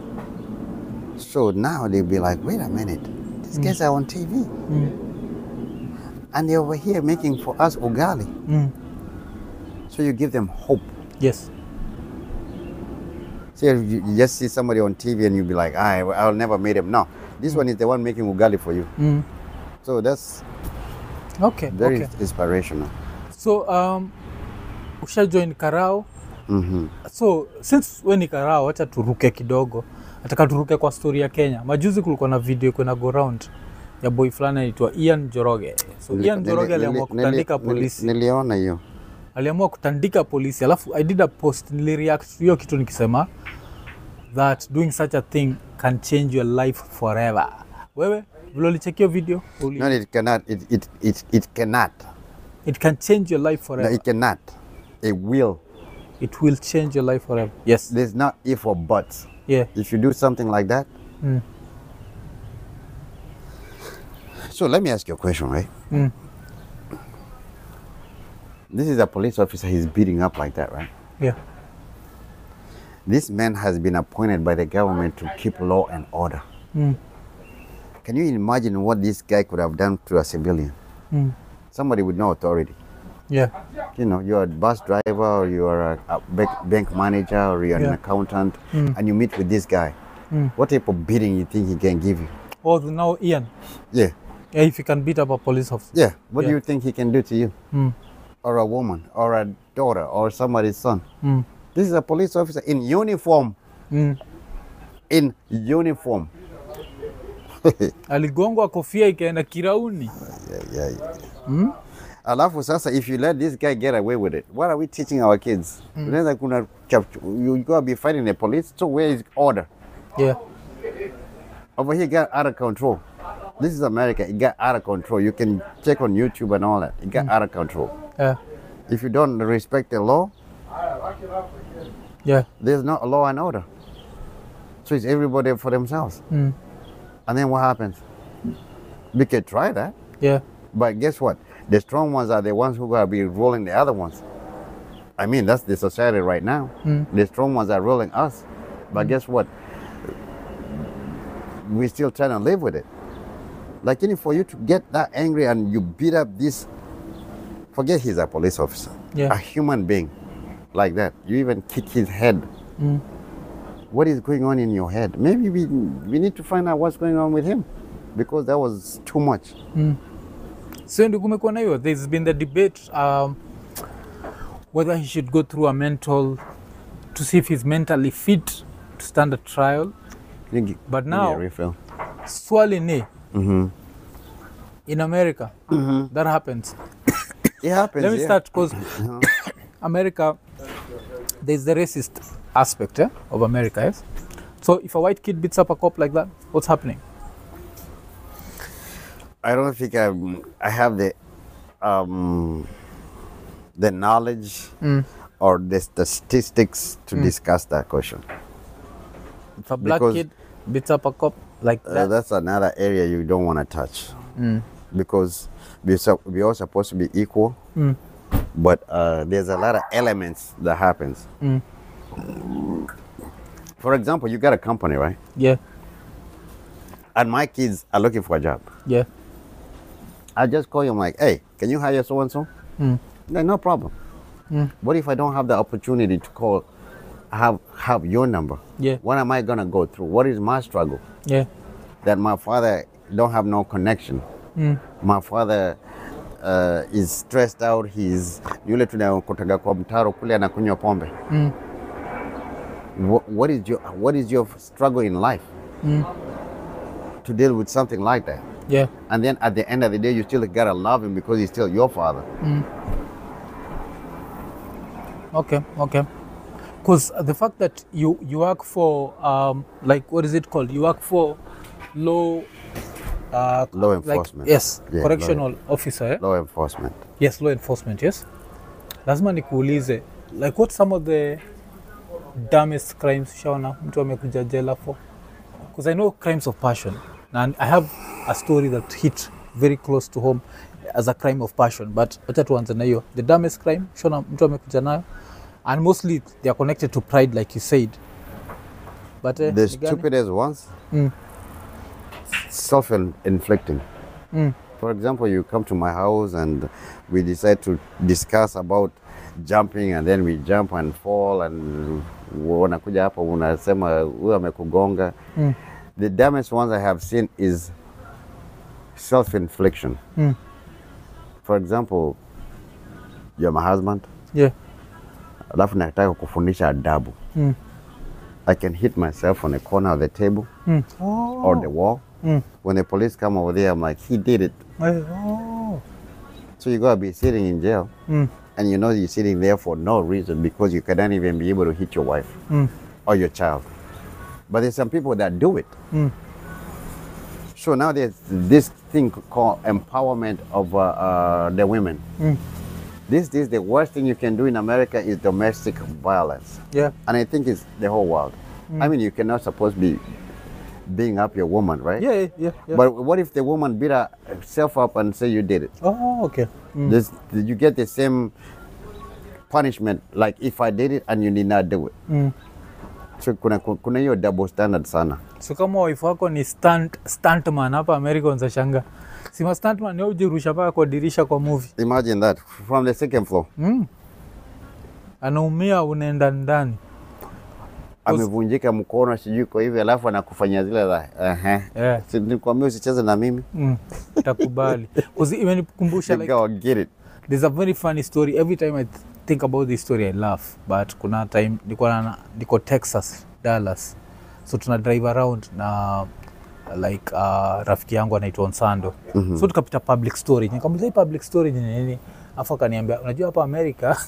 So now they'll be like, wait a minute, these guys are on TV. And they're over here making for us ugali. mm. So you give them hope. yes So you, you just see somebody on TV and you'll be like, I, I'll never meet him. No, this one is the one making ugali for you. mm. So that's okay very okay inspirational. so um, usha join karao hmm so since we ni karao wacha turuke kidogo nataka turuke kwa story ya kenya majuzi kulikuwa na video kwena go round ya boy fulani anaitwa ian joroge so ian joroge aliamua kutandika polisi Niliona hiyo. aliamua kutandika polisi alafu i did a post nilireact to hiyo kitu nikisema that doing such a thing can change your life forever wewe vile ulichekio video uli, No, it cannot. It, it, it, it cannot. it can change your life No, forever it cannot. It will. it will change your life forever yes There's not if or buts. yeah If you do something like that. Mm. So let me ask you a question, right? Mm. This is a police officer he's beating up like that, right? yeah This man has been appointed by the government to keep law and order. mm. Can you imagine what this guy could have done to a civilian? Mm. Somebody with no authority. yeah You know, you're a bus driver or you're a, a bank, bank manager or you're an Yeah. accountant Mm. and you meet with this guy. Mm. What type of beating you think he can give you? oh now ian Yeah. Yeah, if you can beat up a police officer. Yeah. What do Yeah. you think he can do to you? Mm. Or a woman, or a daughter, or somebody's son? Mm. This is a police officer in uniform. Mm. In uniform. Aligongwa kofia ikaenda kirauni. Yeah, yeah, yeah. Alafu sasa if you let this guy get away with it, what are we teaching our kids? Unaweza kuna chap- you gotta be fighting the police. So where is order? Yeah. Over here it got out of control. This is America. It got out of control. You can check on YouTube and all that. It got out of control. Yeah. If you don't respect the law, Yeah. there's no law and order. So it's everybody for themselves. Mm. And then what happens? We can try that. Yeah. But guess what? The strong ones are the ones who gotta be ruling the other ones. I mean, that's the society right now. The strong ones are ruling us. But guess what? We still trying to live with it. Like, you know, for you to get that angry and you beat up this, forget he's a police officer, Yeah. a human being like that. You even kick his head. What is going on in your head? Maybe we, we need to find out what's going on with him because that was too much. So ndio kumekuwa na hiyo. There's been the debate um, whether he should go through a mental to see if he's mentally fit to stand a trial. Can you gi- But give me a now- refill? Swali ni in America that happens. It happens. Let me yeah. start because America, there's the racist aspect eh, of America. Yes. So if a white kid beats up a cop like that, what's happening? I don't think I'm, I have the um, the knowledge or the statistics to discuss that question. If a black Because- kid beats up a cop like Uh, that, that's another area you don't want to touch because we're, sup- we're all supposed to be equal. But uh, there's a lot of elements that happens. For example, you got a company, right? yeah, And my kids are looking for a job. yeah, I just call you. I'm like, hey, can you hire so and so? No, no problem. What if I don't have the opportunity to call, have have your number? Yeah. What am I gonna go through? What is my struggle? yeah, That my father don't have no connection. My father uh, is stressed out. He's yule tunakutaga kwa mtaro kule anakunywa pombe. What, what is your what is your struggle in life to deal with something like that? yeah, And then at the end of the day, you still gotta love him because he's still your father. okay, okay. Because the fact that you you work for um like what is it called? You work for law. Uh, Law like- enforcement. yes, Yeah, correctional officer. Eh? Law enforcement. Yes, law enforcement. Yes. Lazima nikuulize like what some of the dumbest crimes ushaona mtu amekuja jela for? Because I know crimes of passion and I have a story that hit very close to home as a crime of passion but wacha tuanze na hiyo the dumbest crime ushaona mtu amekuja nayo and mostly they are connected to pride like you said but eh, The ni gani? stupidest ones, Mm. self-inflicting. Mm. For example, you come to my house and we decide to discuss about jumping and then we jump and fall and unakuja hapa unasema huyu amekugonga. Mm. The dumbest ones I have seen is self-infliction. Mm. For example, you're my husband, yeah alafu nataka kufundisha adabu. Mm. I can hit myself on the corner of the table mm. or the wall. Mm. When the police come over there, I'm like, he did it. Eh, oh. So you gotta be sitting in jail, Mm. and you know you're sitting there for no reason because you cannot even be able to hit your wife Mm. or your child. But there's some people that do it. Mm. So now there's this thing called empowerment of uh, uh, the women. Mm. This is the worst thing you can do in America is domestic violence, yeah and I think it's the whole world. I mean, you cannot supposed to be being up your woman, right? yeah yeah yeah, yeah. But what if the woman beat herself up and say you did it? oh okay mm. This, you get the same punishment like if I did it and you did not do it. Mm. So kuna kuna hiyo double standard sana. so kama wife wako ni stunt, stuntman hapa america unzashanga sima stuntman ni wewe ujirusha mpaka kwa dirisha kwa movie Imagine that from the second floor. mm. anaumia unaenda ndani amevunjika mkono sijui kwa hivi, alafu anakufanyia zile za ehe, Yeah. Si nilikwambia usicheze na mimi Mm, takubali 'Cause imenikumbusha You like go and get it. there's a very funny story every time i th- think about this story i laugh but kuna time niko na niko texas dallas so tuna drive around na like uh, rafiki yangu anaitwa onsando mm-hmm. so tukapita public storage nikamuliza hii public storage ni nini afu akaniambia unajua hapa amerika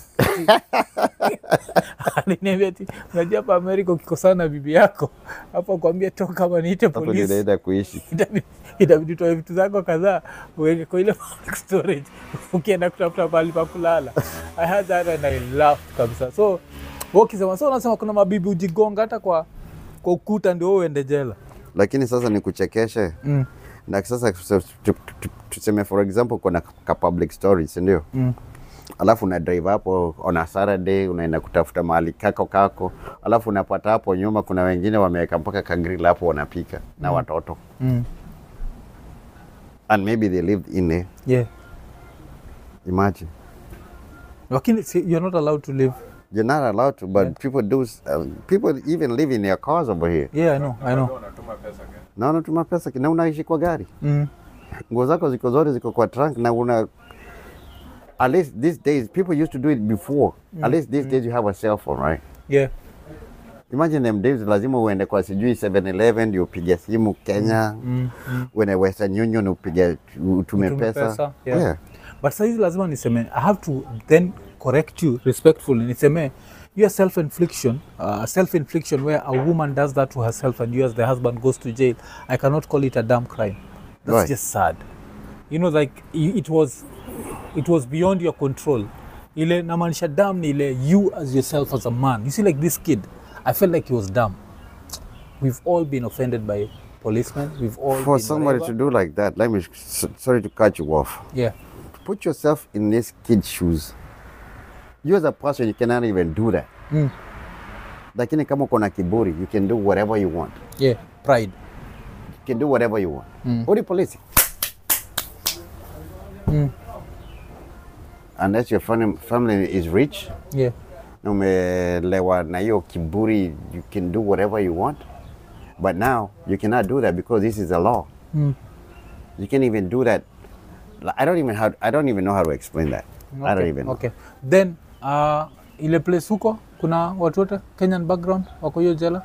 aliniambia ti unajua hapa amerika ukikosana na bibi yako hapo akwambia toka ama niite Hapo ndio polisi naenda kuishi. itabidi itabidi utoe vitu zako kadhaa uweke kwa ile public storage ukienda kutafuta pahali pa kulala i had that and i laughed kabisa so wewe ukisema so unasema kuna mabibi ujigonga hata kwa kwa ukuta ndio wewe uende jela Lakini sasa ni kuchekeshe mm. na sasa tu- tu- tu- tuseme for example kuna ka public storage si ndio? Mm. alafu una drive hapo on a Saturday unaenda kutafuta mahali kako kako, alafu unapata hapo nyuma kuna wengine wameweka mpaka kagrill hapo wanapika na watoto Mm. and maybe they lived in there. yeah Imagine lakini si- you're not allowed to live you're not allowed to, but people do. Uh, people even live in their cars over here. yeah i know i know Ndio unatuma pesa gani? Na unatuma pesa na unaishi kwa gari, mm. nguo zako ziko zote ziko kwa trunk na una at least these days people used to do it before. At least these days you have a cell phone, right? yeah Imagine them days lazima uende kwa sijui 7-Eleven ndio upige simu Kenya, mm. Mm. uende Western Union upige utume Utume pesa. pesa, yeah. Yeah. but saizi lazima niseme i have to then correct you respectfully niseme your self infliction uh, self infliction where a woman does that to herself and you as the husband goes to jail i cannot call it a damn crime that's Right. just sad you know like i- it was it was beyond your control ile namaanisha dam ni ile you as yourself as a man you see like this kid i felt like he was dumb we've all been offended by policemen we've all For been somebody whatever. to do like that, let me s- sorry to cut you off. yeah Put yourself in this kid's shoes. You as a person, you cannot even do that. mm. Lakini kama uko na kiburi, you can do whatever you want. yeah pride You can do whatever you want. Mm. Odi polisi. Mm. Unless your family, family is rich, yeah na umelewa na hiyo kiburi, you can do whatever you want. But now you cannot do that because this is a law. Mm. You can't even do that. Like, I don't even how I don't even know how to explain that. I don't Okay, even know. okay. Then uh, ile place huko kuna watu wote Kenyan background wako hiyo jela?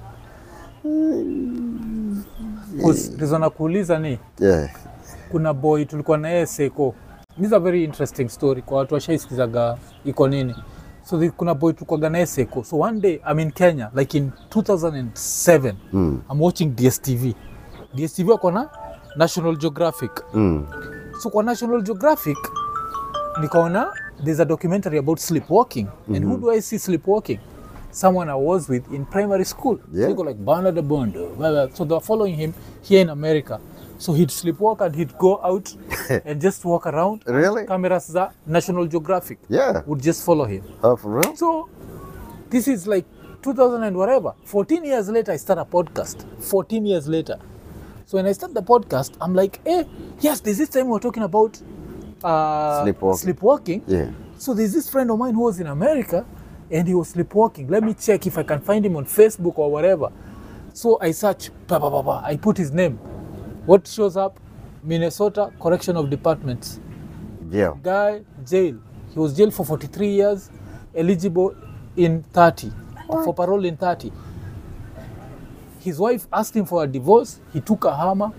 Reason na kuuliza ni Yeah. kuna boy tulikuwa na yeye Seko. This is a very interesting story kwa watu washaisikizaga iko nini. So the, kuna boy tulikuwa na yeye Seko. So one day I'm in Kenya like in 2007 Mm. I'm watching DSTV. DSTV wako na National Geographic. Mm. so kwa national geographic nikaona there's a documentary about sleepwalking and who do i see sleepwalking someone i was with in primary school Yeah. so you go like bernard bondo blah, blah. so they were following him here in america so he'd sleepwalk and he'd go out and just walk around Really? cameras za national geographic Yeah. would just follow him Oh, for real? so this is like 2000 and whatever 14 years later i start a podcast 14 years later so when i start the podcast i'm like eh yes there's this time we were talking about uh, Sleepwalking. sleepwalking Yeah. so there's this friend of mine who was in america and he was sleepwalking let me check if i can find him on facebook or whatever so i search ba, ba, ba, ba. i put his name what shows up minnesota correction of departments Yeah. guy jail he was jailed for 43 years eligible in 30 for parole in 30 his wife asked him for a divorce he took a hammer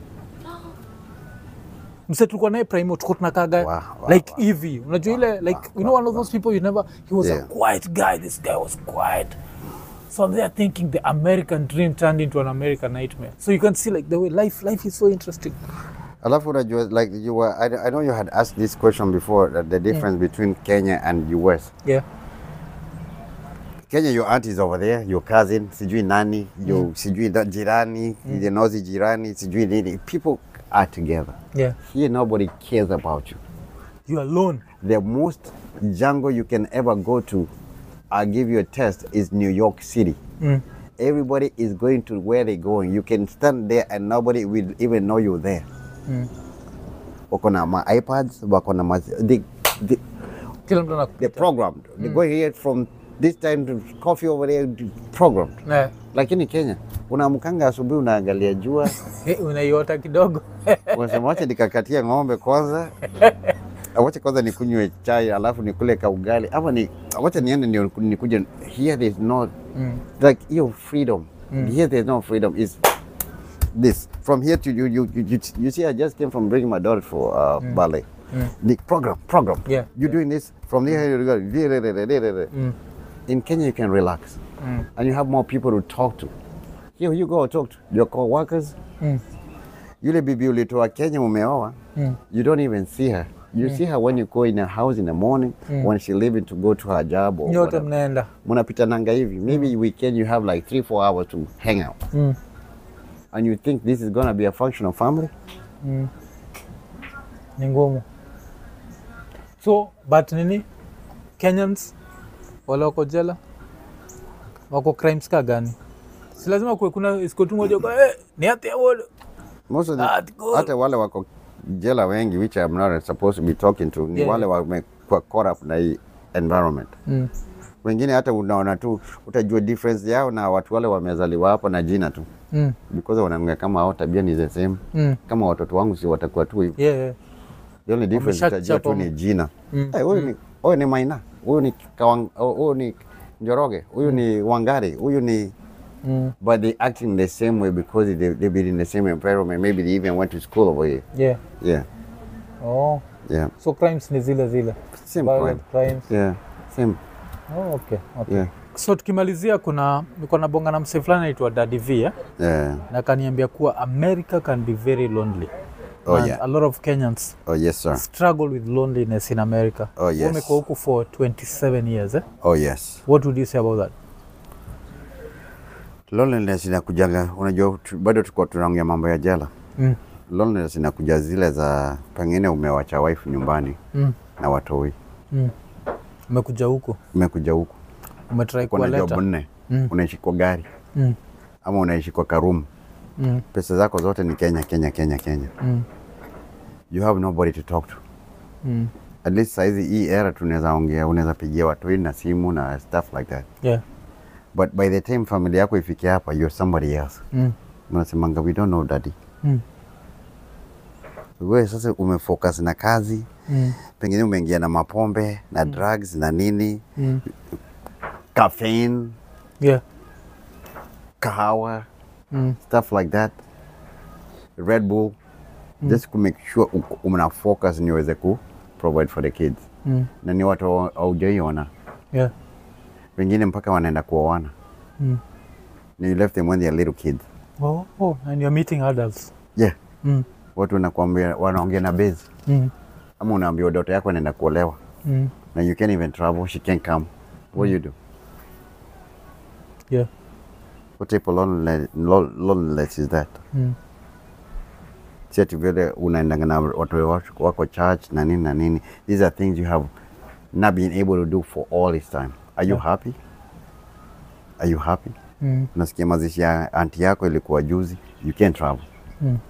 mse tulikuwa naye primo tuko tunakaga Wow, wow, like wow. hivi unajua ile like you know one of those people you never he was Yeah. a quiet guy this guy was quiet so I'm there thinking the american dream turned into an american nightmare so you can see like the way life life is so interesting Alafu unajua like you were I, I know you had asked this question before that the difference between Kenya and US. yeah Kenya your aunt is over there, your cousin, sijui nani, your sijui da- jirani, mm. nozi jirani, sijui nini. People are together. yeah Here nobody cares about you. you alone The most jungle you can ever go to, I'll give you a test, is New York City. mm. Everybody is going to where they're going. You can stand there and nobody will even know you're there. Mm. Wako na ma iPads, wako na ma they, they, kila mtu they're anakupita programmed. They go here from this time to coffee over there program. Eh, Lakini Kenya unaamkanga asubuhi unaangalia jua eh, unaiota kidogo unasema wacha nikakatia ng'ombe kwanza, wacha kwanza nikunywe chai alafu nikule ka ugali ama ni wacha niende ndio nikuje. Here there's no mm. like hiyo freedom. Here there's no freedom. Is this from here to you you, you you you see I just came from bringing my daughter for uh, ballet. The program program. Yeah, You're doing this from here you go. Mm. In Kenya you can relax Mm. and you have more people to talk to. Here you go talk to your co-workers. Mm. Yule bibi ulitoa Kenya umeoa, Mm. you don't even see her. You see her when you go in her house in the morning, when she leaving to go to her job or nyote whatever. mnaenda Mnapitananga hivi. Maybe weekend you have like three, four hours to hang out. mm. And you think this is gonna be a functional family? Mm. ni ngumu so but nini kenyans wale wako jela wako crimes ka gani si lazima kuwe kuna iskotu moja kwa eh, ni hati ya wodo Most of the, Ah, good. hata wale wako jela wengi which I'm not supposed to be talking to ni Yeah. wale wamekuwa caught up na hii environment. mm. Wengine hata unaona tu utajua difference yao na watu wale wamezaliwa hapo na jina tu Mm. because wanaongea kama hao tabia ni the same. Mm. Kama watoto wangu si watakuwa tu hivyo. Yeah, yeah. The only difference utajua tu Wameshachapa ni jina. Mm. Eh, huyu ni huyu ni Maina, huyu ni Kawang, huyu ni Njoroge, huyu ni Wangari, huyu ni Mm. but they acting the same way because they they've been in the same environment. Maybe they even went to school over here. Yeah. Yeah, Oh. yeah, so crimes ni zile zile same Violent crime. crimes Yeah, same. oh, okay. Okay. Yeah, so tukimalizia kuna niko na bonga na msee fulani anaitwa Daddy V eh? yeah. na kaniambia kuwa America can be very lonely Oh, And yeah. a lot of Kenyans Oh yes, sir. struggle with loneliness in America. Oh, Wewe yes. Umekuwa huku for 27 years eh? Oh yes. What would you say about that? Loneliness inakujanga, unajua tu- bado tuko tunaongea mambo ya jela. Mm. Loneliness inakuja zile za pengine umewacha wife nyumbani Mm. na watoi, Mm. Umekuja huku umekuja huku umetry uko na job kuwaleta nne, Mm. unaishi kwa gari mm. ama unaishi kwa karumu, Mm. pesa zako zote ni Kenya, Kenya, Kenya, Kenya. Mm. You have nobody to talk to. Mm. At least saizi hii era tunaweza ongea, unaweza pigia watoi na simu na stuff like that, Yeah. but by the time familia yako ifikia hapa, you're somebody else. Mm. Mnasemanga we don't know daddy. Mm. Wewe sasa umefocus na kazi, Mm. pengine umeingia na mapombe na drugs na nini, Mm. caffeine, Yeah. kahawa, Mm. stuff like that, Red Bull, just to make sure uko- una focus ni uweze ku provide for the kids, Mm. na ni watu hau- haujaiona, Yeah. wengine mpaka wanaenda kuoana, Mm. na you left them when they are little kids. Oh, oh, and you're meeting adults. Yeah, Mm. watu wanakuambia wanaongea na base, Mm. ama unaambia daughter yako anaenda kuolewa Mm. na you can't even travel, she can't come. What do you do? Yeah. What type of loneliness, lo- loneliness is that? Mm. Si ati vile unaendanga na watu wako- wako church na nini na nini. These are things you have not been able to do for all this time. Are you Yeah. happy? Are you happy? Mm. Nasikia mazishi ya anti yako ilikuwa juzi. You can't travel. Mm.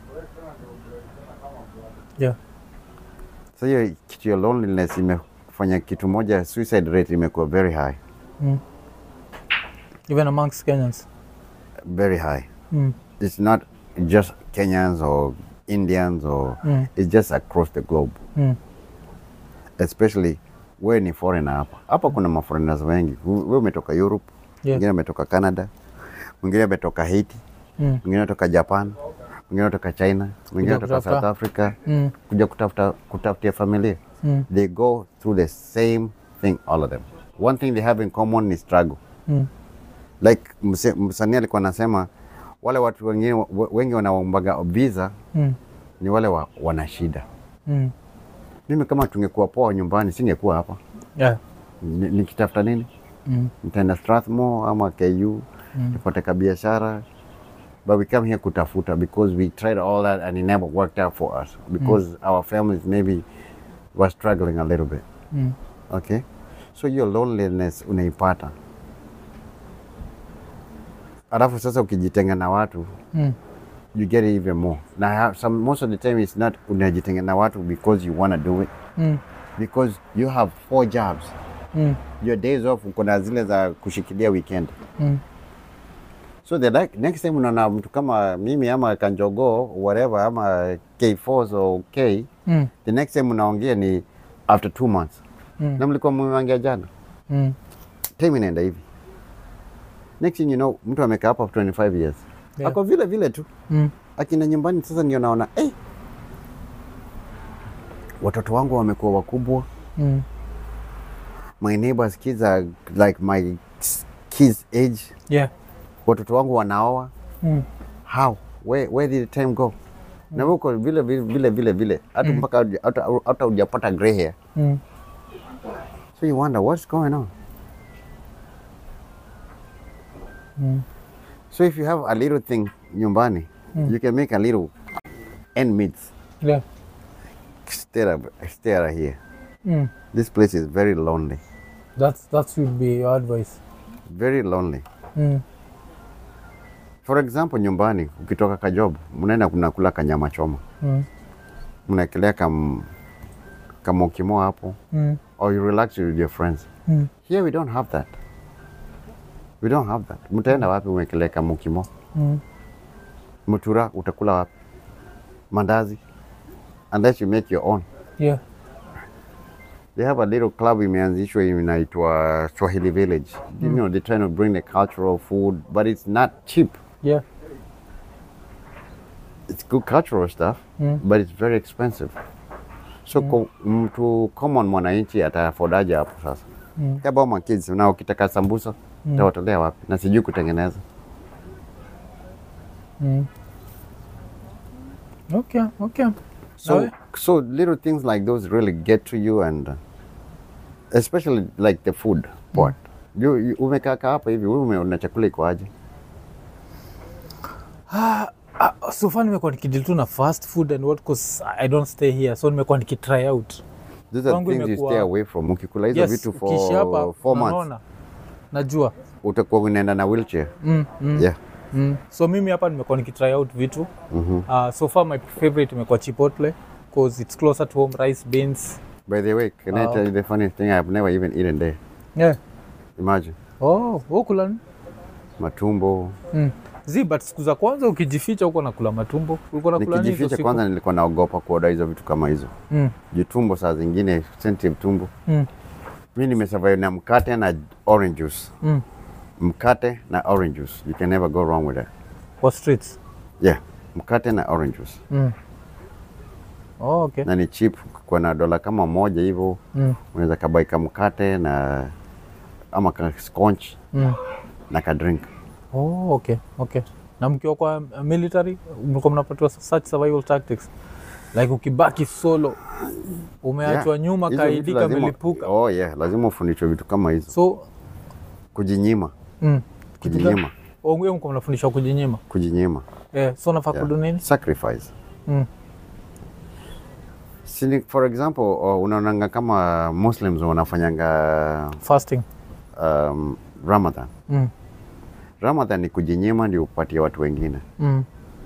Yeah. So hiyo kitu ya loneliness imefanya kitu moja, suicide rate imekuwa very high, Mm. Even amongst Kenyans. very high. Mm. It's not just Kenyans or Indians or Mm. it's just across the globe. Mm. especially wewe ni foreigner hapa. Hapa kuna maforeigners wengi. Wewe umetoka Europe, Yeah. mwingine ametoka Canada, mwingine ametoka Haiti, Mm. mwingine ametoka Japan, mwingine ametoka China, mwingine ametoka kutafuta. South Africa Mm. kuja kutafuta kutafutia familia. Mm. They go through the same thing all of them. One thing they have in common ni struggle. Mm. Like mse- msanii alikuwa anasema wale watu wengine we- wengi wanaombaga visa Mm. ni wale wa, wana shida. Mm. Mimi kama tungekuwa poa nyumbani singekuwa hapa. Yeah. Ni- nikitafuta nini? Mm. nitaenda Strathmore ama KU Mm. tupate ka biashara but we come here kutafuta because we tried all that and it never worked out for us because our families maybe were struggling a little bit Mm. okay so hiyo loneliness unaipata alafu sasa ukijitenga na watu Mm. you get it even more na ha- some, most of the time it's not unajitenga na watu because you want to do it Mm. because you have four jobs Mm. your days off uko na zile za kushikilia weekend Mm. so the like, next time unaona mtu kama mimi ama kanjogo whatever ama k4 or k Mm. the next time unaongea ni after two months Mm. na mlikuwa mmeongea jana Mm. time inaenda hivi next thing you know mtu amekaa hapa for 25 years Yeah. ako vile vile tu Mm. akina nyumbani sasa ndio naona eh, watoto wangu wamekuwa wakubwa Mm. my neighbors kids are like my kids age Yeah. watoto wangu wanaoa Mm. how where, where did the time go na wewe uko vile vile vile vile vile hata mpaka huja- hata hata hujapata gray hair Mm. so you wonder what's going on Mm. so if you have a little thing nyumbani you can make a little end meets Yeah. stay up- stay out here Mm. this place is very lonely That's that would be your advice. very lonely Mm. for example nyumbani ukitoka kajob mnaenda kunakula kanyama choma Mm. mnaekelea kam kamokimo hapo Mm. or you relax with your friends Mm. here we don't have that we don't have that mtaenda wapi umekelea kamokimo Mm. mtura utakula wapi mandazi unless you make your own Yeah. they have a little club imeanzishwa inaitwa swahili village you know they're trying to bring the cultural food but it's not cheap Yeah. it's good cultural stuff Mm. but it's very expensive so ko, mtu common mwananchi ataafodaje hapo sasa Mm. kaba ma kids na ukitaka sambusa Mm. tawatolea wapi na sijui kutengeneza Mm. Okay. Okay. so Nawe? so little things like those really get to you and uh, especially like the food part you, you, umekaa kaa hapa hivi wewe umeona chakula iko aje Ah, so far nimekuwa nikideal tu na fast food and what cause I don't stay here so nimekuwa nikitry out. these are Kwangu things you imekuwa- stay away from ukikula hizo Yes, vitu ukiishi hapa for four months unaona. Najua. utakuwa unaenda na wheelchair Mm, mm, yeah mm. So mimi hapa nimekuwa nikitry out vitu. Mhm. Uh, so far my favorite imekuwa Chipotle cause it's closer to home rice beans. by the way can I Oh. tell you the funny thing I've never even eaten there Yeah. imagine Oh, ukula ni? matumbo Mm. Zi, but siku za kwanza ukijificha huko nakula matumbo. Ulikuwa nakula nini hizo nikijificha siku? kwanza nilikuwa naogopa kuoda hizo vitu kama hizo Mm. juu tumbo saa zingine sensitive tumbo Mm. mi nimesurvive na mkate na orange juice Mm. mkate na orange juice you can never go wrong with that Kwa streets. yeah mkate na orange juice Mm. Oh, okay. na ni cheap kwa na dola kama moja hivyo Mm. unaweza kabaika mkate na ama ka scotch Mm. na ka drink Oh, okay. Okay. Na mkiwa kwa uh, military mlikuwa mnapatiwa such survival tactics like ukibaki solo umeachwa Yeah. nyuma Hizo kaidi vitu lazima- kamelipuka oh yeah lazima ufundishwe vitu kama hizo so kujinyima mm, kitu gani- kujinyima Oh, hiyo mko mnafundishwa kujinyima kujinyima eh, so nafaa yeah. kudu nini sacrifice mm. Sini, for example oh, unaonanga kama muslims wanafanyanga fasting um, ramadan mm. ramadan ni kujinyima ndio upatie watu wengine Mm.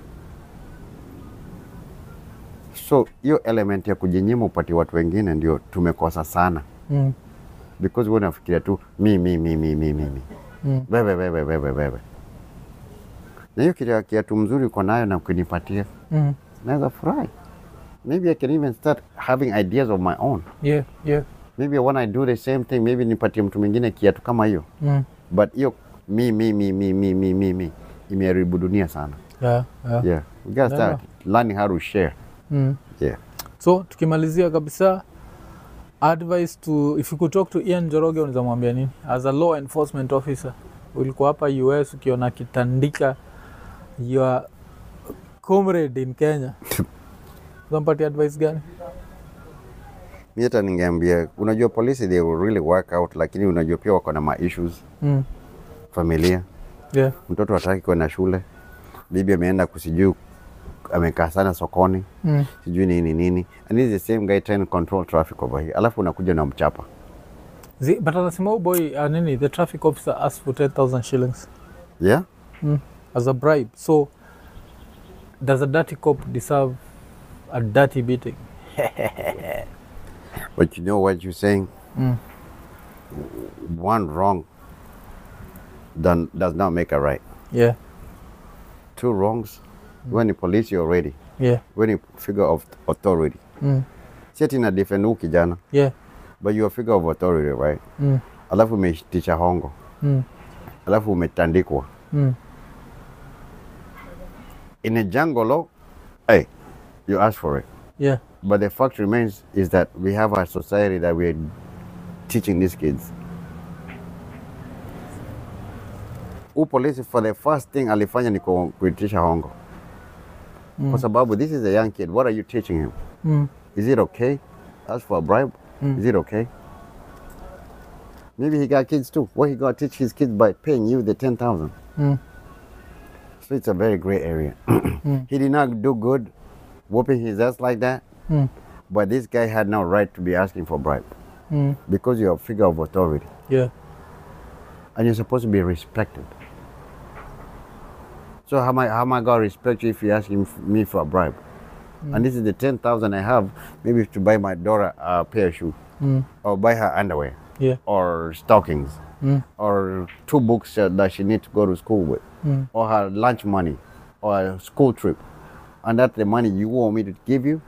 so hiyo element ya kujinyima upatie watu wengine ndio tumekosa sana Mm. because wewe unafikiria tu mi mi mi mi mi mi mi Mm. wewe wewe wewe wewe na hiyo kitu kiatu mzuri uko nayo na ukinipatia Mm. naweza furahi maybe I can even start having ideas of my own Yeah, yeah. maybe when I do the same thing maybe nipatie mtu mwingine kiatu kama hiyo Mm. but hiyo mi mi mi mi mi mi mi mi imeharibu dunia sana Yeah, yeah. yeah we gotta start learning how to share Mm. yeah so tukimalizia kabisa advice to if you could talk to Ian Njoroge unaweza mwambia nini as a law enforcement officer ulikuwa hapa US ukiona kitandika your comrade in Kenya unampatia advice gani mi hata ningeambia unajua polisi they will really work out lakini unajua pia wako na ma issues mm. familia yeah. mtoto hataki kwenda shule bibi ameenda kusijui amekaa sana sokoni mm. sijui nini nini and this is the same guy trying to control traffic over here alafu unakuja na mchapa Zi, but anasema huyu boy uh, nini the traffic officer asked for 10000 shillings yeah mm. as a bribe so does a dirty cop deserve a dirty beating but you know what you're saying mm. one wrong done, does not make a right. yeah Two wrongs, when you police you're ready. yeah When you figure of authority. mm. Si ati na defend huyu kijana, yeah but you're a figure of authority, right? mm. Alafu umeitisha hongo, Mm. alafu umetandikwa. Mm. In a jungle law, hey, you ask for it. yeah But the fact remains is that we have a society that we're teaching these kids. Huu polisi for the first thing alifanya ni ku- kuitisha hongo kwa sababu this is a young kid. What are you teaching him? mm. Is it okay? Ask for a bribe? Is it okay? Maybe he got kids too. What he got to teach his kids by paying you the ten thousand? Mm. So it's a very gray area. He did not do good, whooping his ass like that. Mm. But this guy had no right to be asking for bribe Mm. because you're a figure of authority yeah and you're supposed to be respected. So how am I, how am I gonna respect you if you're asking f- me for a bribe? And this is the ten thousand I have, maybe to buy my daughter a pair of shoes, Mm. or buy her underwear, yeah or stockings, Mm. or two books uh, that she needs to go to school with, Mm. or her lunch money, or a school trip, and that's the money you want me to give you.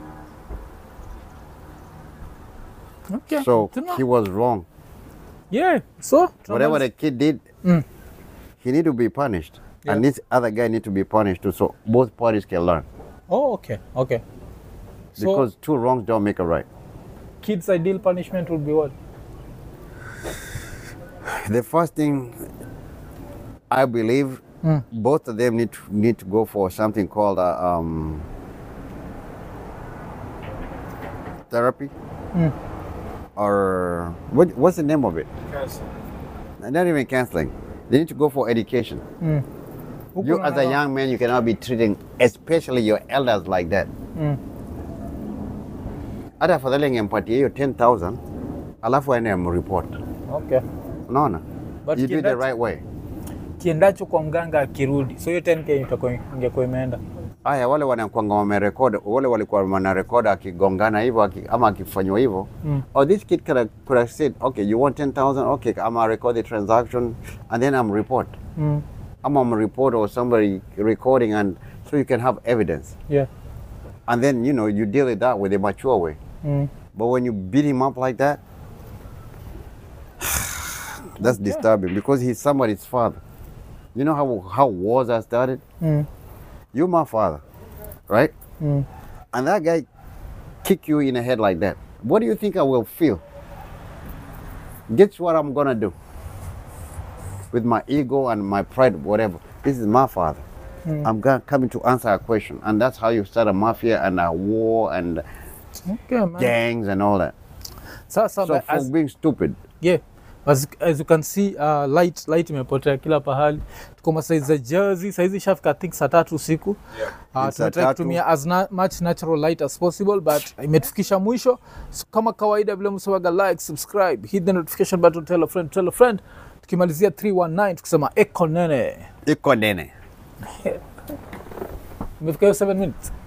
okay So Tuna- he was wrong. yeah so Whatever tunamaliza- the kid did, Mm. he need to be punished, Yeah. and this other guy need to be punished too, so both parties can learn. oh okay okay so Because two wrongs don't make a right. kids ideal punishment would be what The first thing I believe, Mm. both of them need to, need to go for something called uh, um, therapy, Mm. or what, what's the name of it? Cancel. Not even counseling. They need to go for education. Huku You, as a unaona- young man, you cannot be treating, especially your elders, like that. Mm. Hata afadhali angempatia hiyo 10,000 alafu aende amreport. okay Unaona? But You do it the kiendacho- right way. kiendacho kwa mganga akirudi so hiyo 10k itakuwa ingekuwa imeenda Aya, wale wanakwanga wamerekod, wale walikuwa wanarekod akigongana hivyo aki, ama akifanywa hivyo Mm. oh, this kid could have, could have said okay you want 10,000 okay I'm record the transaction and then I'm report mm. I'm I'm report or somebody recording and so you can have evidence yeah and then you know you deal with that with a mature way mm. but when you beat him up like that that's disturbing because he's somebody's father you know how how wars are started Mm. you're my father right Mm. and that guy kick you in the head like that, what do you think I will feel? Guess what I'm gonna do? With my ego and my pride, whatever. This is my father. I'm gonna coming to answer a question, and that's how you start a mafia and a war and okay man gangs and all that. sasa So but for as, being stupid, yeah as, as you can see uh, light light imepotea kila pahali tuko masaizi za jersey saizi shafika I think saa tatu usiku uh, Ni saa tunatrai tatu. kutumia as na, much natural light as possible but imetufikisha mwisho so, kama kawaida vile msewaga like subscribe hit the notification button tell a friend tell a friend tukimalizia 319 tukisema eko nene iko nene. imefika hiyo 7 minutes